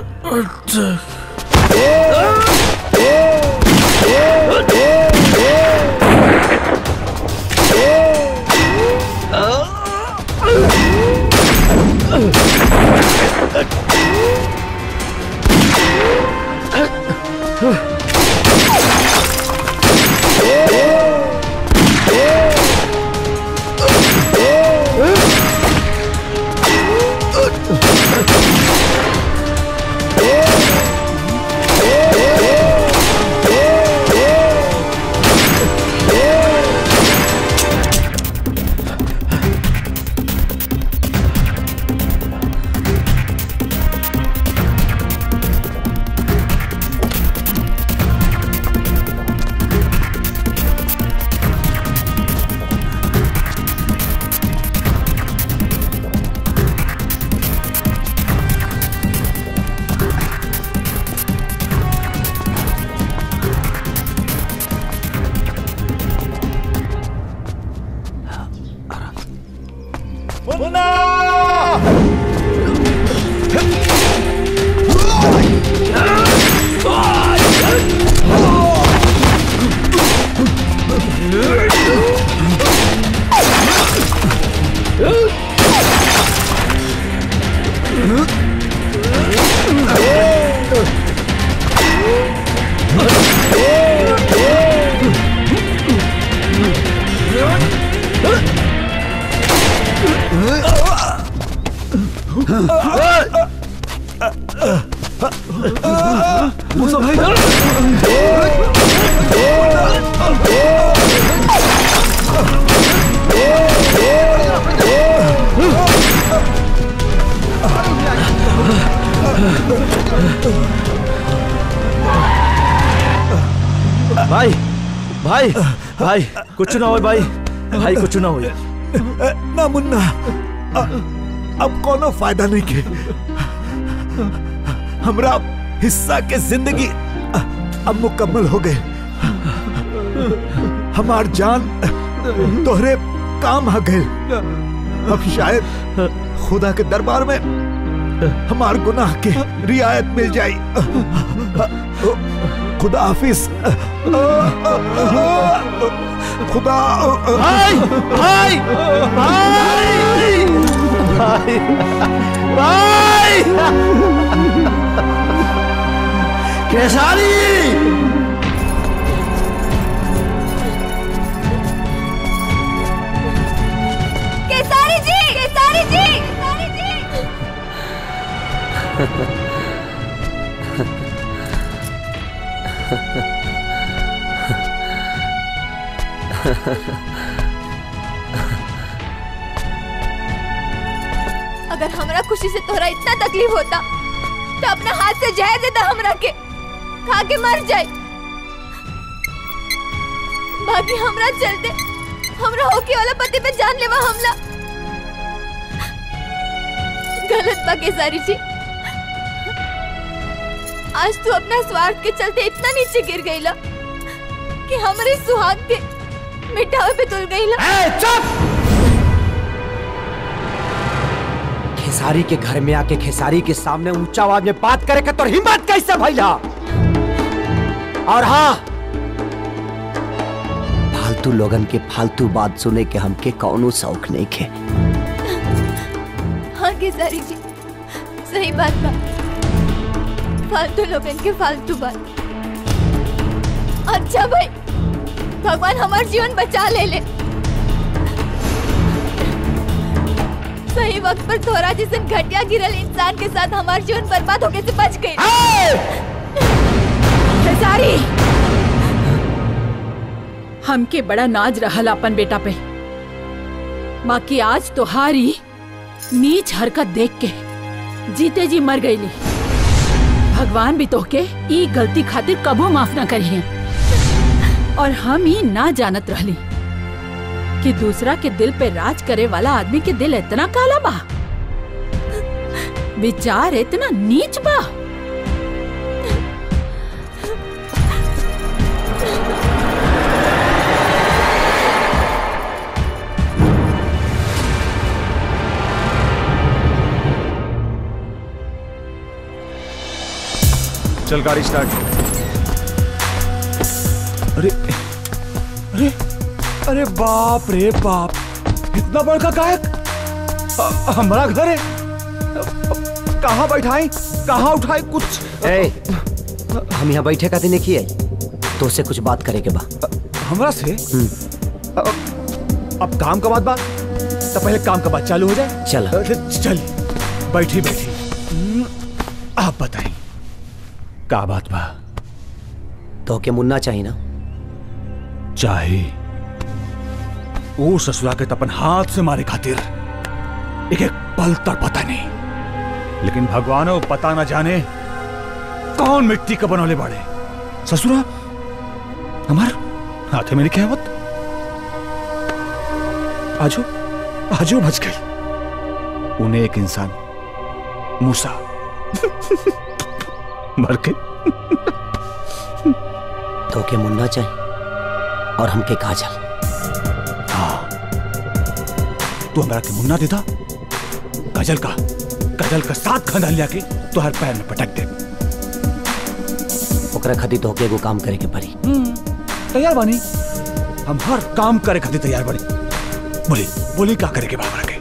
मुसा भाई भाई भाई भाई कुछ ना हो भाई भाई कुछ ना हो ना मुन्ना अ- अब कोनो फायदा नहीं के हमरा हिस्सा के जिंदगी अ- अब मुकम्मल हो गए हमार जान तोहरे काम आ गए अब शायद खुदा के दरबार में हमार गुनाह के रियायत मिल जाई खुदा हाफिज खुदा भाई भाई भाई भाई भाई केसारी केसारी जी केसारी जी केसारी जी अगर हमरा खुशी से तोहरा इतना तकलीफ होता तो अपने हाथ से जहर देता हमरा के खा के मर जाए बाकी हमरा चलते हमरा होके वाला पति पे जानलेवा हमला गलत बा केसारी जी आज तू अपना स्वार्थ के चलते इतना नीचे गिर गईला कि हमारे सुहाग के मिटावे पे तुल गईला चुप खेसारी के घर में आके खेसारी के सामने ऊंचा आवाज में बात करे के तो हिम्मत कैसे भैया और हाँ फालतू लोगन के फालतू बात सुने के हमके कौनो शौक नहीं खे हाँ केसारी जी सही बात बा फालतू लोगन के फालतू बात अच्छा भाई भगवान हमार जीवन बचा ले ले सही वक्त पर थोड़ा जैसे घटिया गिरल इंसान के साथ हमार जीवन बर्बाद होके से बच गई खेसारी हमके बड़ा नाज रहल अपन बेटा पे बाकी आज तोहारी नीच हरकत देख के जीते जी मर गईली भगवान भी तोहके ई गलती खातिर कबो माफ ना करिए और हम ही ना जानत रहली कि दूसरा के दिल पे राज करे वाला आदमी के दिल इतना काला बा विचार इतना नीच बा चल गाड़ी स्टार्ट अरे अरे अरे बाप रे बाप इतना बड़का गायक अ- हमारा घर है कहाँ बैठाई कहाँ उठाई कुछ ए, हम यहाँ बैठे का दिन की आई तो से कुछ बात करे के बा हमरा से अब अब काम का बात बात तो पहले काम का बात चालू हो जाए चल अरे, चल बैठी बैठी हम्म, आप बताइए का बात बा तो के मुन्ना चाहिए ना चाहे वो ससुरा के तपन हाथ से मारे खातिर एक एक पल तर पता नहीं लेकिन भगवान वो पता ना जाने कौन मिट्टी का बनौले बाड़े ससुरा हमार हाथे मेरी कहवत आजो आजो बच गई उन्हें एक इंसान मूसा मर के तो के मुन्ना चाहिए और हमके काजल हाँ तू हमारा के मुन्ना देता काजल का काजल का साथ खानदान लिया के तो हर पैर में पटक दे ओकरा खातिर तो के एगो काम करे के पड़ी तैयार बानी हम हर काम करे खातिर तैयार बानी बोली बोली का करे के बाबा के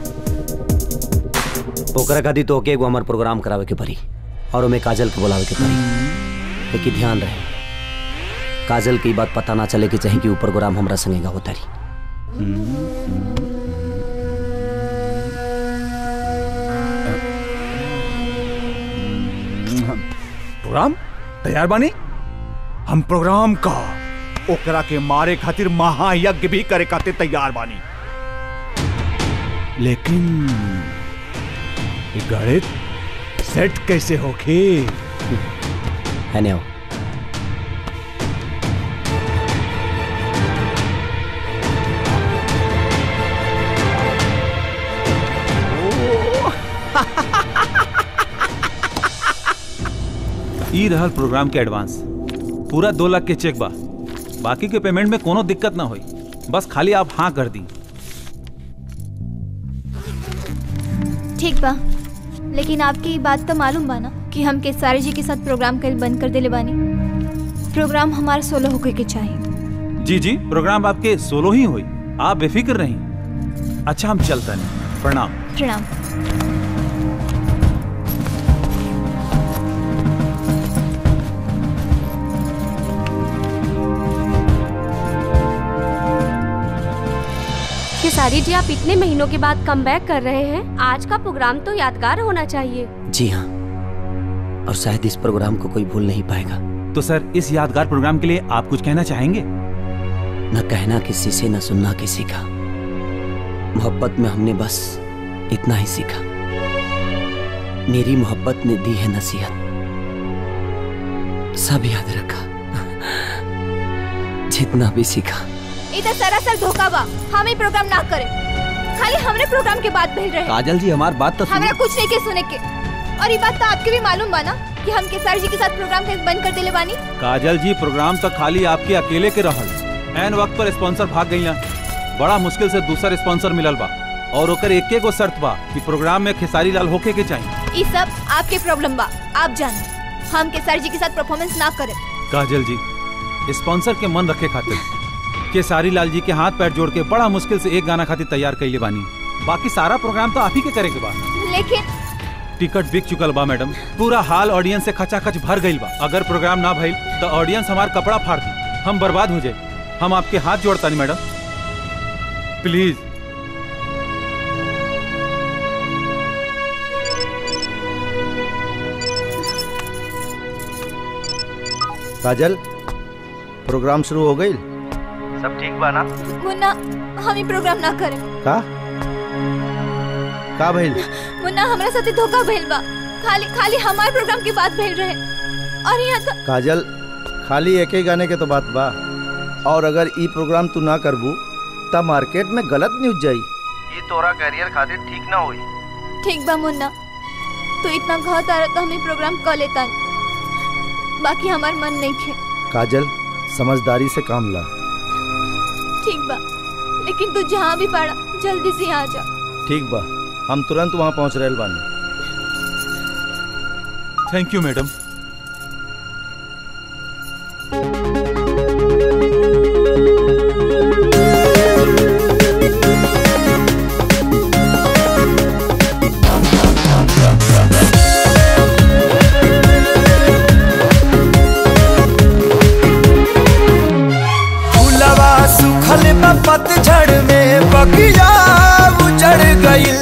ओकरा खातिर तो के एगो हमार प्रोग्राम करावे के पड़ी और ओमे काजल के बुलावे के पड़ी लेकिन ध्यान रहे काजल की बात पता ना चले कि चाहे कि ऊपर प्रोग्राम हमरा संगेगा होता रही प्रोग्राम तैयार बानी हम प्रोग्राम का ओकरा के मारे खातिर महायज्ञ भी करे खातिर तैयार बानी लेकिन ये गणित सेट कैसे होके है ने ई रहल प्रोग्राम के एडवांस पूरा दो लाख के चेक बा बाकी के पेमेंट में कोनो दिक्कत ना होई बस खाली आप हाँ कर दी ठीक बा लेकिन आपकी ये बात तो मालूम बा ना कि हम केसारी जी के साथ प्रोग्राम कल बंद कर देले बानी प्रोग्राम हमारा सोलो होके के चाहिए जी जी प्रोग्राम आपके सोलो ही हुई आप बेफिक्र रहीं अच्छा हम चलते नहीं प्रणाम प्रणाम खेसारी जी आप इतने महीनों के बाद कम कर रहे हैं आज का प्रोग्राम तो यादगार होना चाहिए जी हाँ और शायद इस प्रोग्राम को कोई भूल नहीं पाएगा तो सर इस यादगार प्रोग्राम के लिए आप कुछ कहना चाहेंगे न कहना किसी से न सुनना किसी का मोहब्बत में हमने बस इतना ही सीखा मेरी मोहब्बत ने दी है नसीहत सब याद रखा जितना भी सीखा ये तो सरासर धोखा बा हम ही प्रोग्राम ना करें खाली हमरे प्रोग्राम के बाद भेज रहे काजल जी हमारी बात तो हमरा कुछ नहीं के सुने के और ये बात तो आपके भी मालूम बा ना कि हम केसार जी के साथ प्रोग्राम कल बंद कर देले बानी काजल जी प्रोग्राम तो खाली आपके अकेले के रहल एन वक्त पर स्पॉन्सर भाग गई बड़ा मुश्किल से दूसरा स्पॉन्सर मिलल बा और ओकर एक गो शर्त बा कि प्रोग्राम में खेसारी लाल होके के चाहिए ये सब आपके प्रॉब्लम बा आप जाने हम केसार जी के साथ परफॉर्मेंस ना करें काजल जी स्पॉन्सर के मन रखे खातिर केसारी लाल जी के हाथ पैर जोड़ के बड़ा मुश्किल से एक गाना खातिर तैयार कैले बानी बाकी सारा प्रोग्राम तो आप ही के करे के बा लेकिन टिकट बिक चुकल बा मैडम पूरा हाल ऑडियंस से खचाखच भर गईल बा अगर प्रोग्राम ना भइल तो ऑडियंस हमार कपड़ा फाड़ दी हम बर्बाद हो जाए हम आपके हाथ जोड़ता नहीं मैडम प्लीज काजल प्रोग्राम शुरू हो गई सब ठीक बा ना मुन्ना हम ही प्रोग्राम ना करें का का भइल मुन्ना हमरा साथे धोखा भइल बा खाली खाली हमारे प्रोग्राम के बाद भेज रहे और यहाँ तो काजल खाली एक ही गाने के तो बात बा और अगर ई प्रोग्राम तू ना करबू तब मार्केट में गलत न्यूज जाई ये तोरा करियर खातिर ठीक ना होई ठीक बा मुन्ना तू इतना घाव तारा तो हमें प्रोग्राम कर लेता बाकी हमार मन नहीं खे काजल समझदारी से काम ला ठीक बा लेकिन तू जहाँ भी पड़ा जल्दी से यहाँ आ जा ठीक बा हम तुरंत वहाँ पहुँच रहे बानी थैंक यू मैडम फूलवा सुखल बा पतझड़ में बगिया उजड़ गइल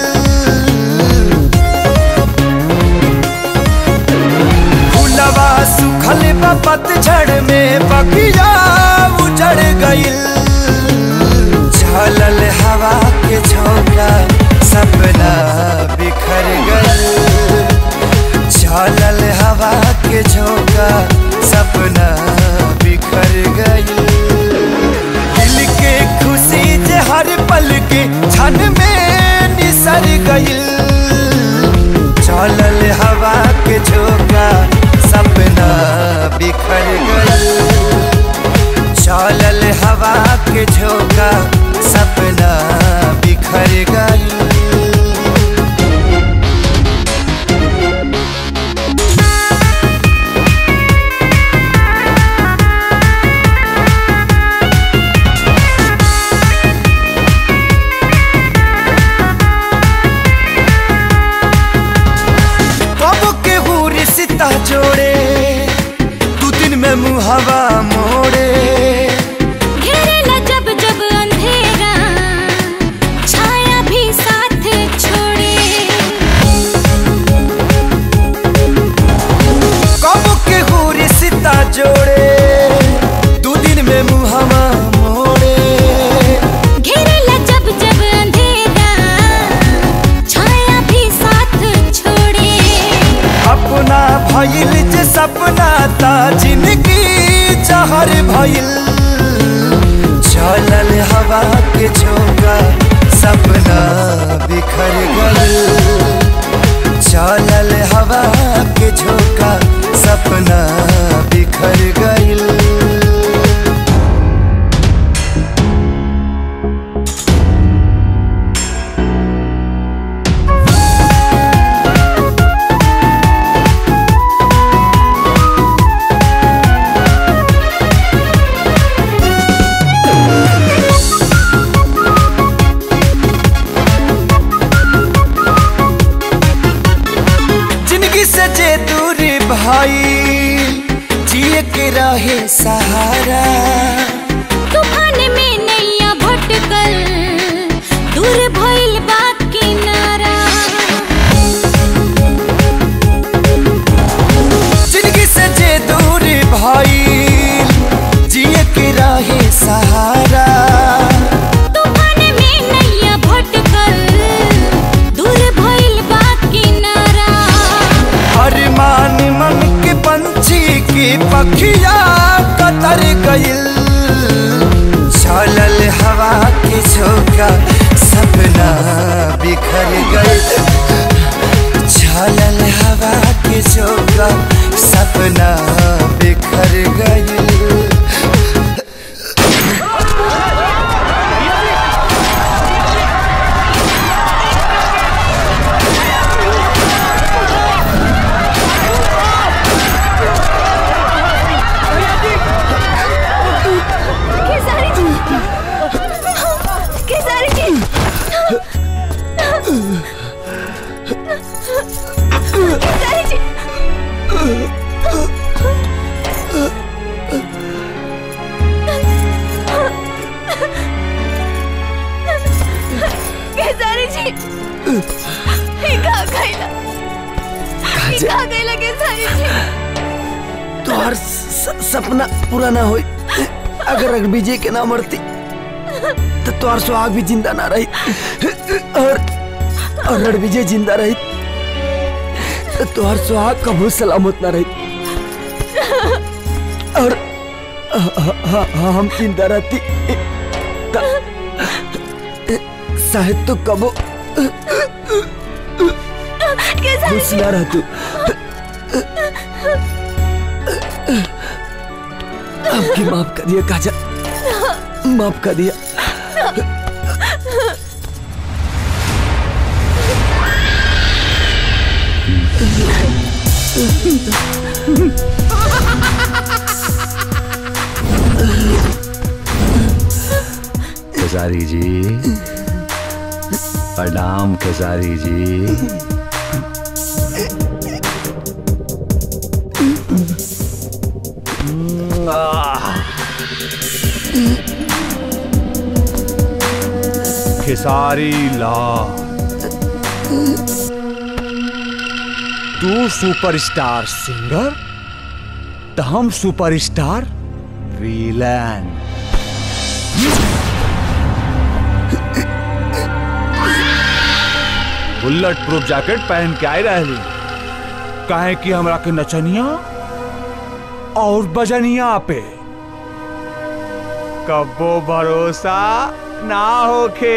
फूलवा सुखल बा पतझड़ में बगिया उजड़ गइल झलल हवा के झोंका सपना बिखर गइल झलल हवा के झोंका सपना बिखर गइल दिल के खुशी जे हर पल के क्षण में निसर गइल चलल हवा के झोंका सपना बिखर गइल चलल हवा के झोंका सपना बिखर गइल कब के हुरी सीता जोड़े दू दिन में मुहवा मोड़े घेरेला जब जब अंधेरा छाया भी साथ छोड़े कब के हुरी सीता जोड़े दू दिन में मुहवा मोड़े घेरेला जब जब अंधेरा छाया भी साथ छोड़े अपना भइल जे सपना ता जिंदगी जहर भइल चलल हवा के झोंका सपना बिखर गइल चलल हवा के झोंका सपना बिखर गइल जिंदगी से जे दूरी भाई जिए के रहे सहारा तूफान में नैया भटकल दूर भइल बा किनारा जिंदगी से जे दूरी भाई जिए के रहे सहारा तूफान में नैया भटकल दूर भइल बा किनारा अरमान मन के पंछी की पखिया कतर गइल चलल हवा के झोंका सपना बिखर गइल चलल हवा के झोंका सपना बिखर गइल खेसारी जी खेसारी जी खेसारी जी खेसारी जी ये कहाँ गइला ये काजल। कहाँ गइला खेसारी जी तोहर स- सपना पूरा ना होई अगर रघुविजय के ना मरती तो तोहर सुहाग भी जिंदा ना रही और और रणविजय जिंदा रही तो तोहर सुहाग कबू सलामत ना रही हाँ हाँ हम जिंदा रहती शायद तो कबो खुश ना रह तू आपकी माफ कर दिया काजल माफ कर दिया खेसारी जी प्रणाम खेसारी जी खेसारी लाल तू सुपरस्टार सिंगर तो हम superstar villain bullet proof jacket पहन के आए रहली काहे कि हमरा के नचनिया और बजनिया पे कबो भरोसा ना होखे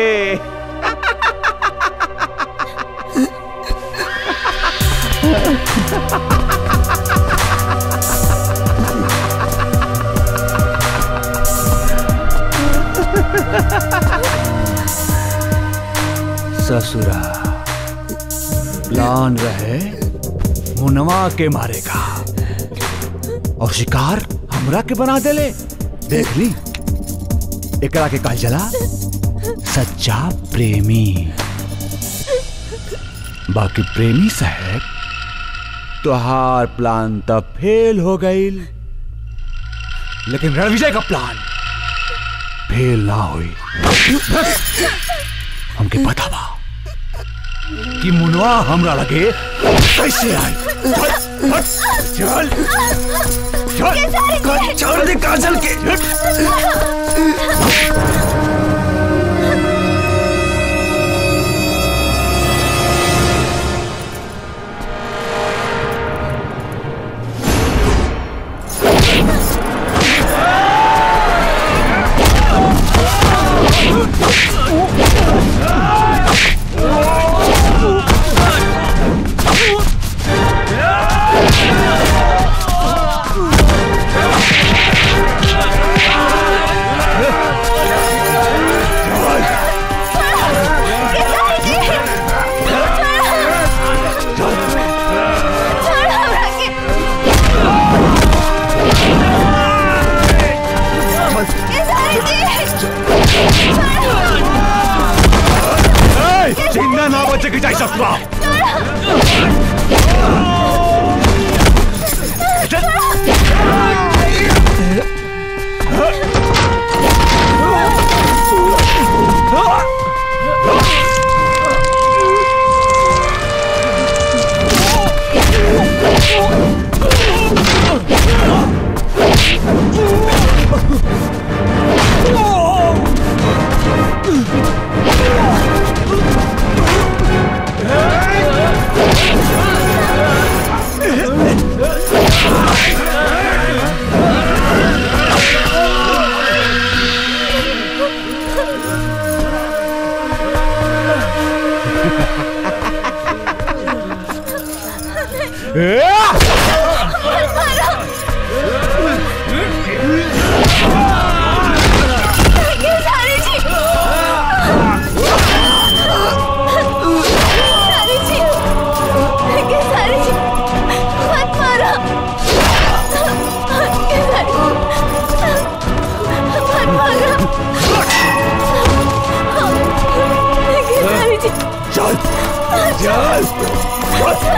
ससुरा प्लान रहे मुनवा के मारेगा और शिकार हमरा के बना देले देख ली एकरा के कहल जला सच्चा प्रेमी बाकी प्रेमी साहब तोहार प्लान तब फेल हो गई लेकिन रणविजय का प्लान फेल ना हुई हमके पता बा कि मुनवा हमरा लगे कैसे आई चल चल चल छोड़ दे काजल के जिंदा ना बचे के जाए ससुरा चल चल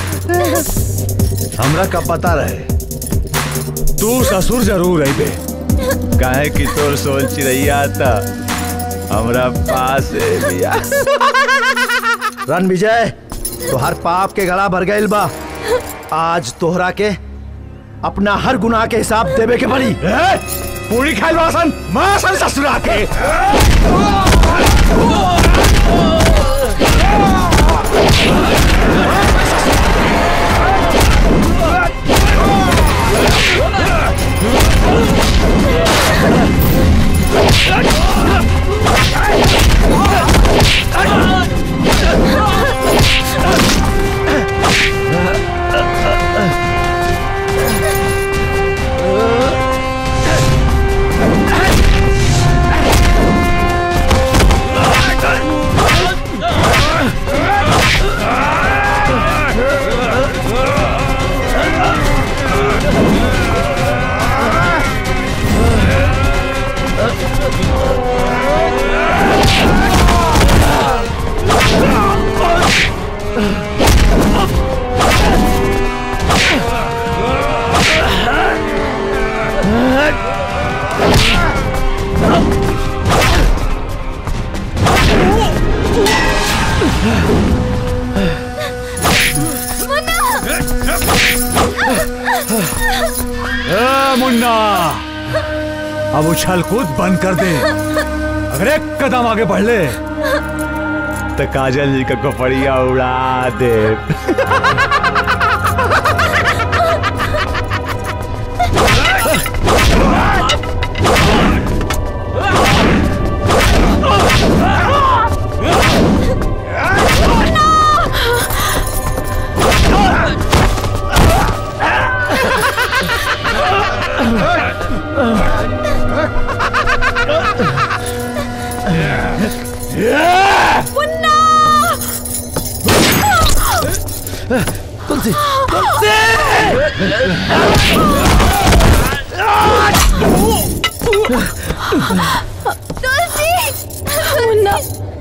हमरा का पता रहे तू ससुर जरूर अबे काहे कि तोर सोल चिड़ैया था हमरा पास है भैया रन विजय तोहर पाप के गला भर गइल बा आज तोहरा के अपना हर गुनाह के हिसाब देवे के पड़ी पूरी खाई वासन मासन ससुरा के ए, मुन्ना अब उछल कूद बंद कर दे अगर एक कदम आगे बढ़ ले तो काजल जी का कपड़िया उड़ा दे मुन्ना तुलसी तुलसी मुन्ना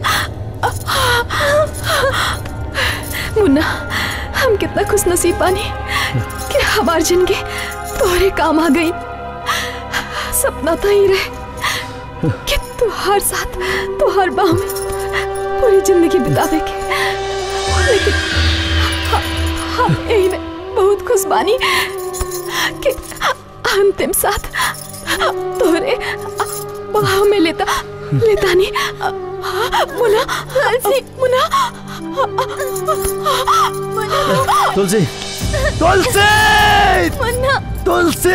मुन्ना हम कितना खुश नसीब बानी कि हमार जिंदगी तोहरे काम आ गई सपना तो ही रहे कि तुहार साथ तुहार बाह में पूरी जिंदगी बितावे के लेकिन ह- हम यही में बहुत खुश बानी कि अंतिम साथ तोहरे बाह में लेता लेता नहीं मुना मुना तुलसी तुलसी मुन्ना तुलसी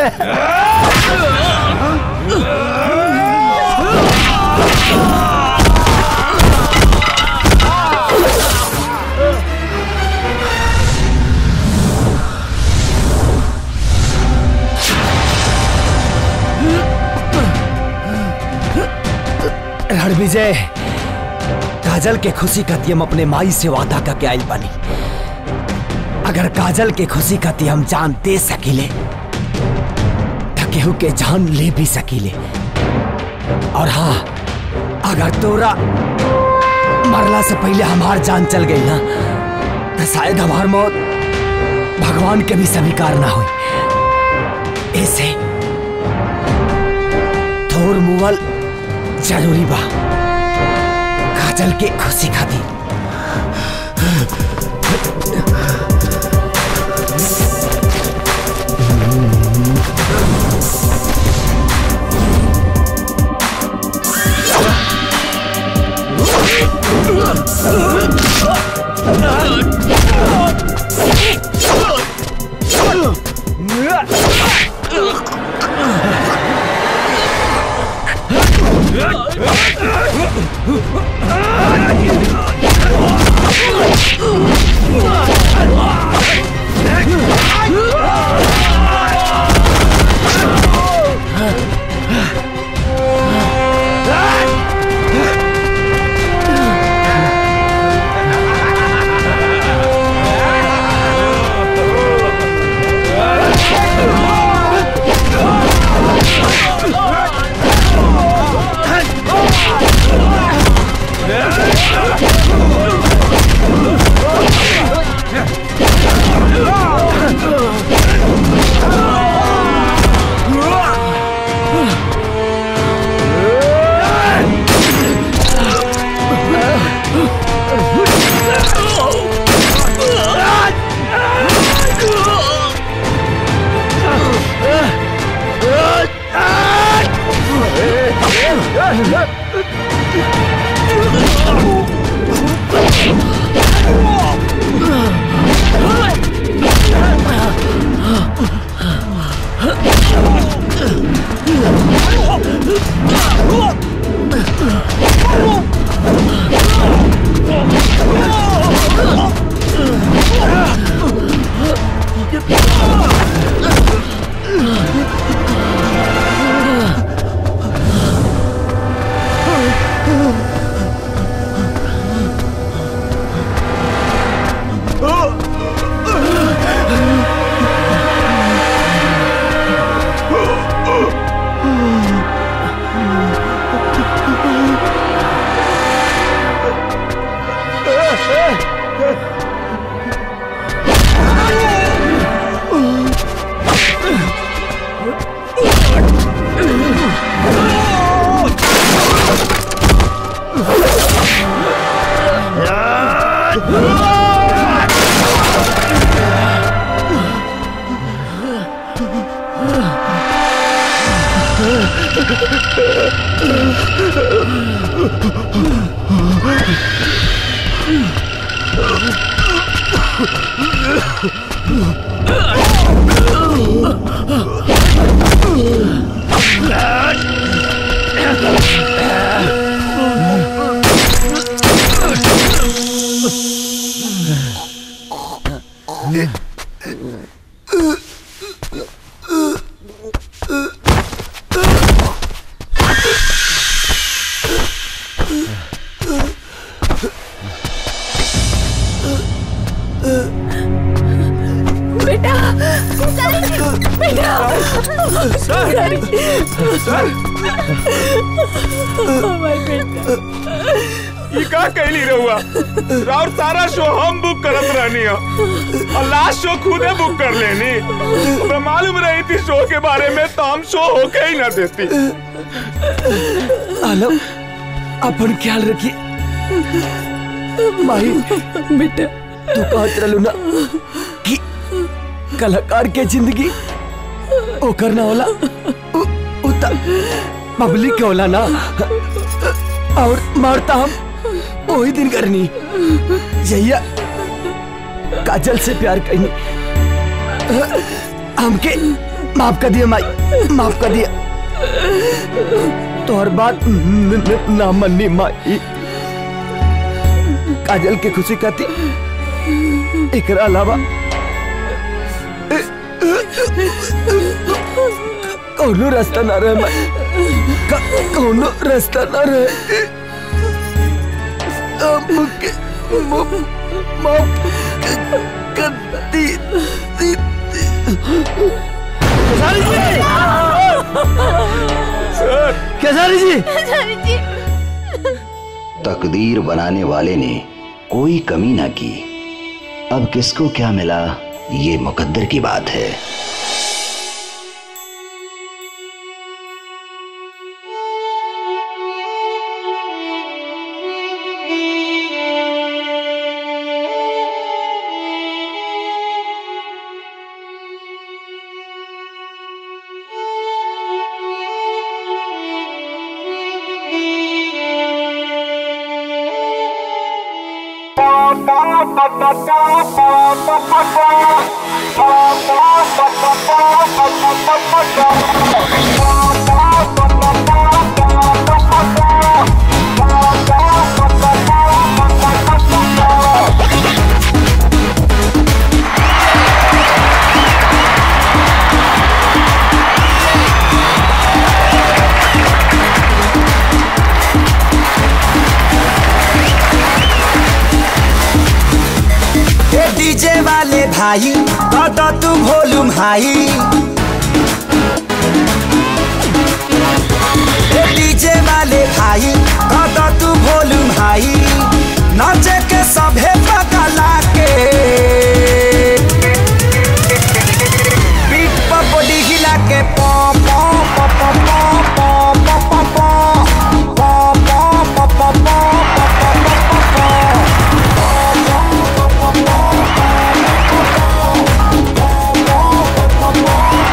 रणविजय काजल के खुशी खाती हम अपने माई से वादा करके आइल बानी अगर काजल के खुशी खाती हम जान दे सकीले तो केहू के जान ले भी सकीले और हाँ अगर तोरा मरला से पहले हमार जान चल गई ना तो शायद हमार मौत भगवान के भी स्वीकार ना हुई ऐसे थोर मुवल जरूरी बा काजल के खुशी खातिर Yeah. बेटा बेटा सर! सर! हमारे बेटा ये का कहली रहुआ और सारा शो हम बुक करत रहनी हो और लास्ट शो खुदे बुक कर लेनी हमें मालूम रही थी शो के बारे में तो हम शो होके ही ना देती आलम अपन ख्याल रखिए माही बेटा तू कहत रहलू ना कि कलाकार के जिंदगी ओकर ना होला उ- उ त पब्लिक के होला ना और मारता हम वही दिन करनी जहिया काजल से प्यार करनी हमके माफ कर दिया माई माफ कर दिया तोहर बात न- न- ना मन्नी माई काजल के खुशी खाती एकरा अलावा कौनो रास्ता ना रहे माई क- कौनो रास्ता ना रहे हमके माफ माफ कर दी दी- केसारी जी तकदीर बनाने वाले ने कोई कमी ना की अब किसको क्या मिला ये मुकद्दर की बात है ए डीजे वाले भाई तो तू वॉल्यूम हाई ए डीजे वाले भाई तो तू वॉल्यूम हाई नाचे के सभे पगला के पीठ पर बॉडी हिला के पॉ पॉ पॉ पॉ पॉ पॉ पॉ पॉ पॉ पॉ पॉ पॉ पॉ पॉ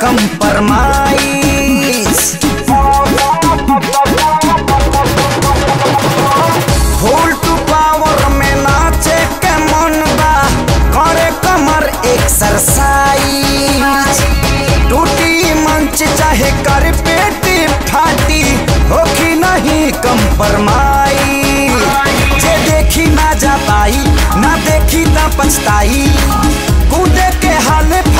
फुल टू पावर में नाचे के मन बा करे कमर एक्सरसाइज टूटी मंच चाहे कर पेटी फाटी होखी नहीं कंपरमाई जे देखी ना जा पाई ना देखी ना पछताई कूदे के हाल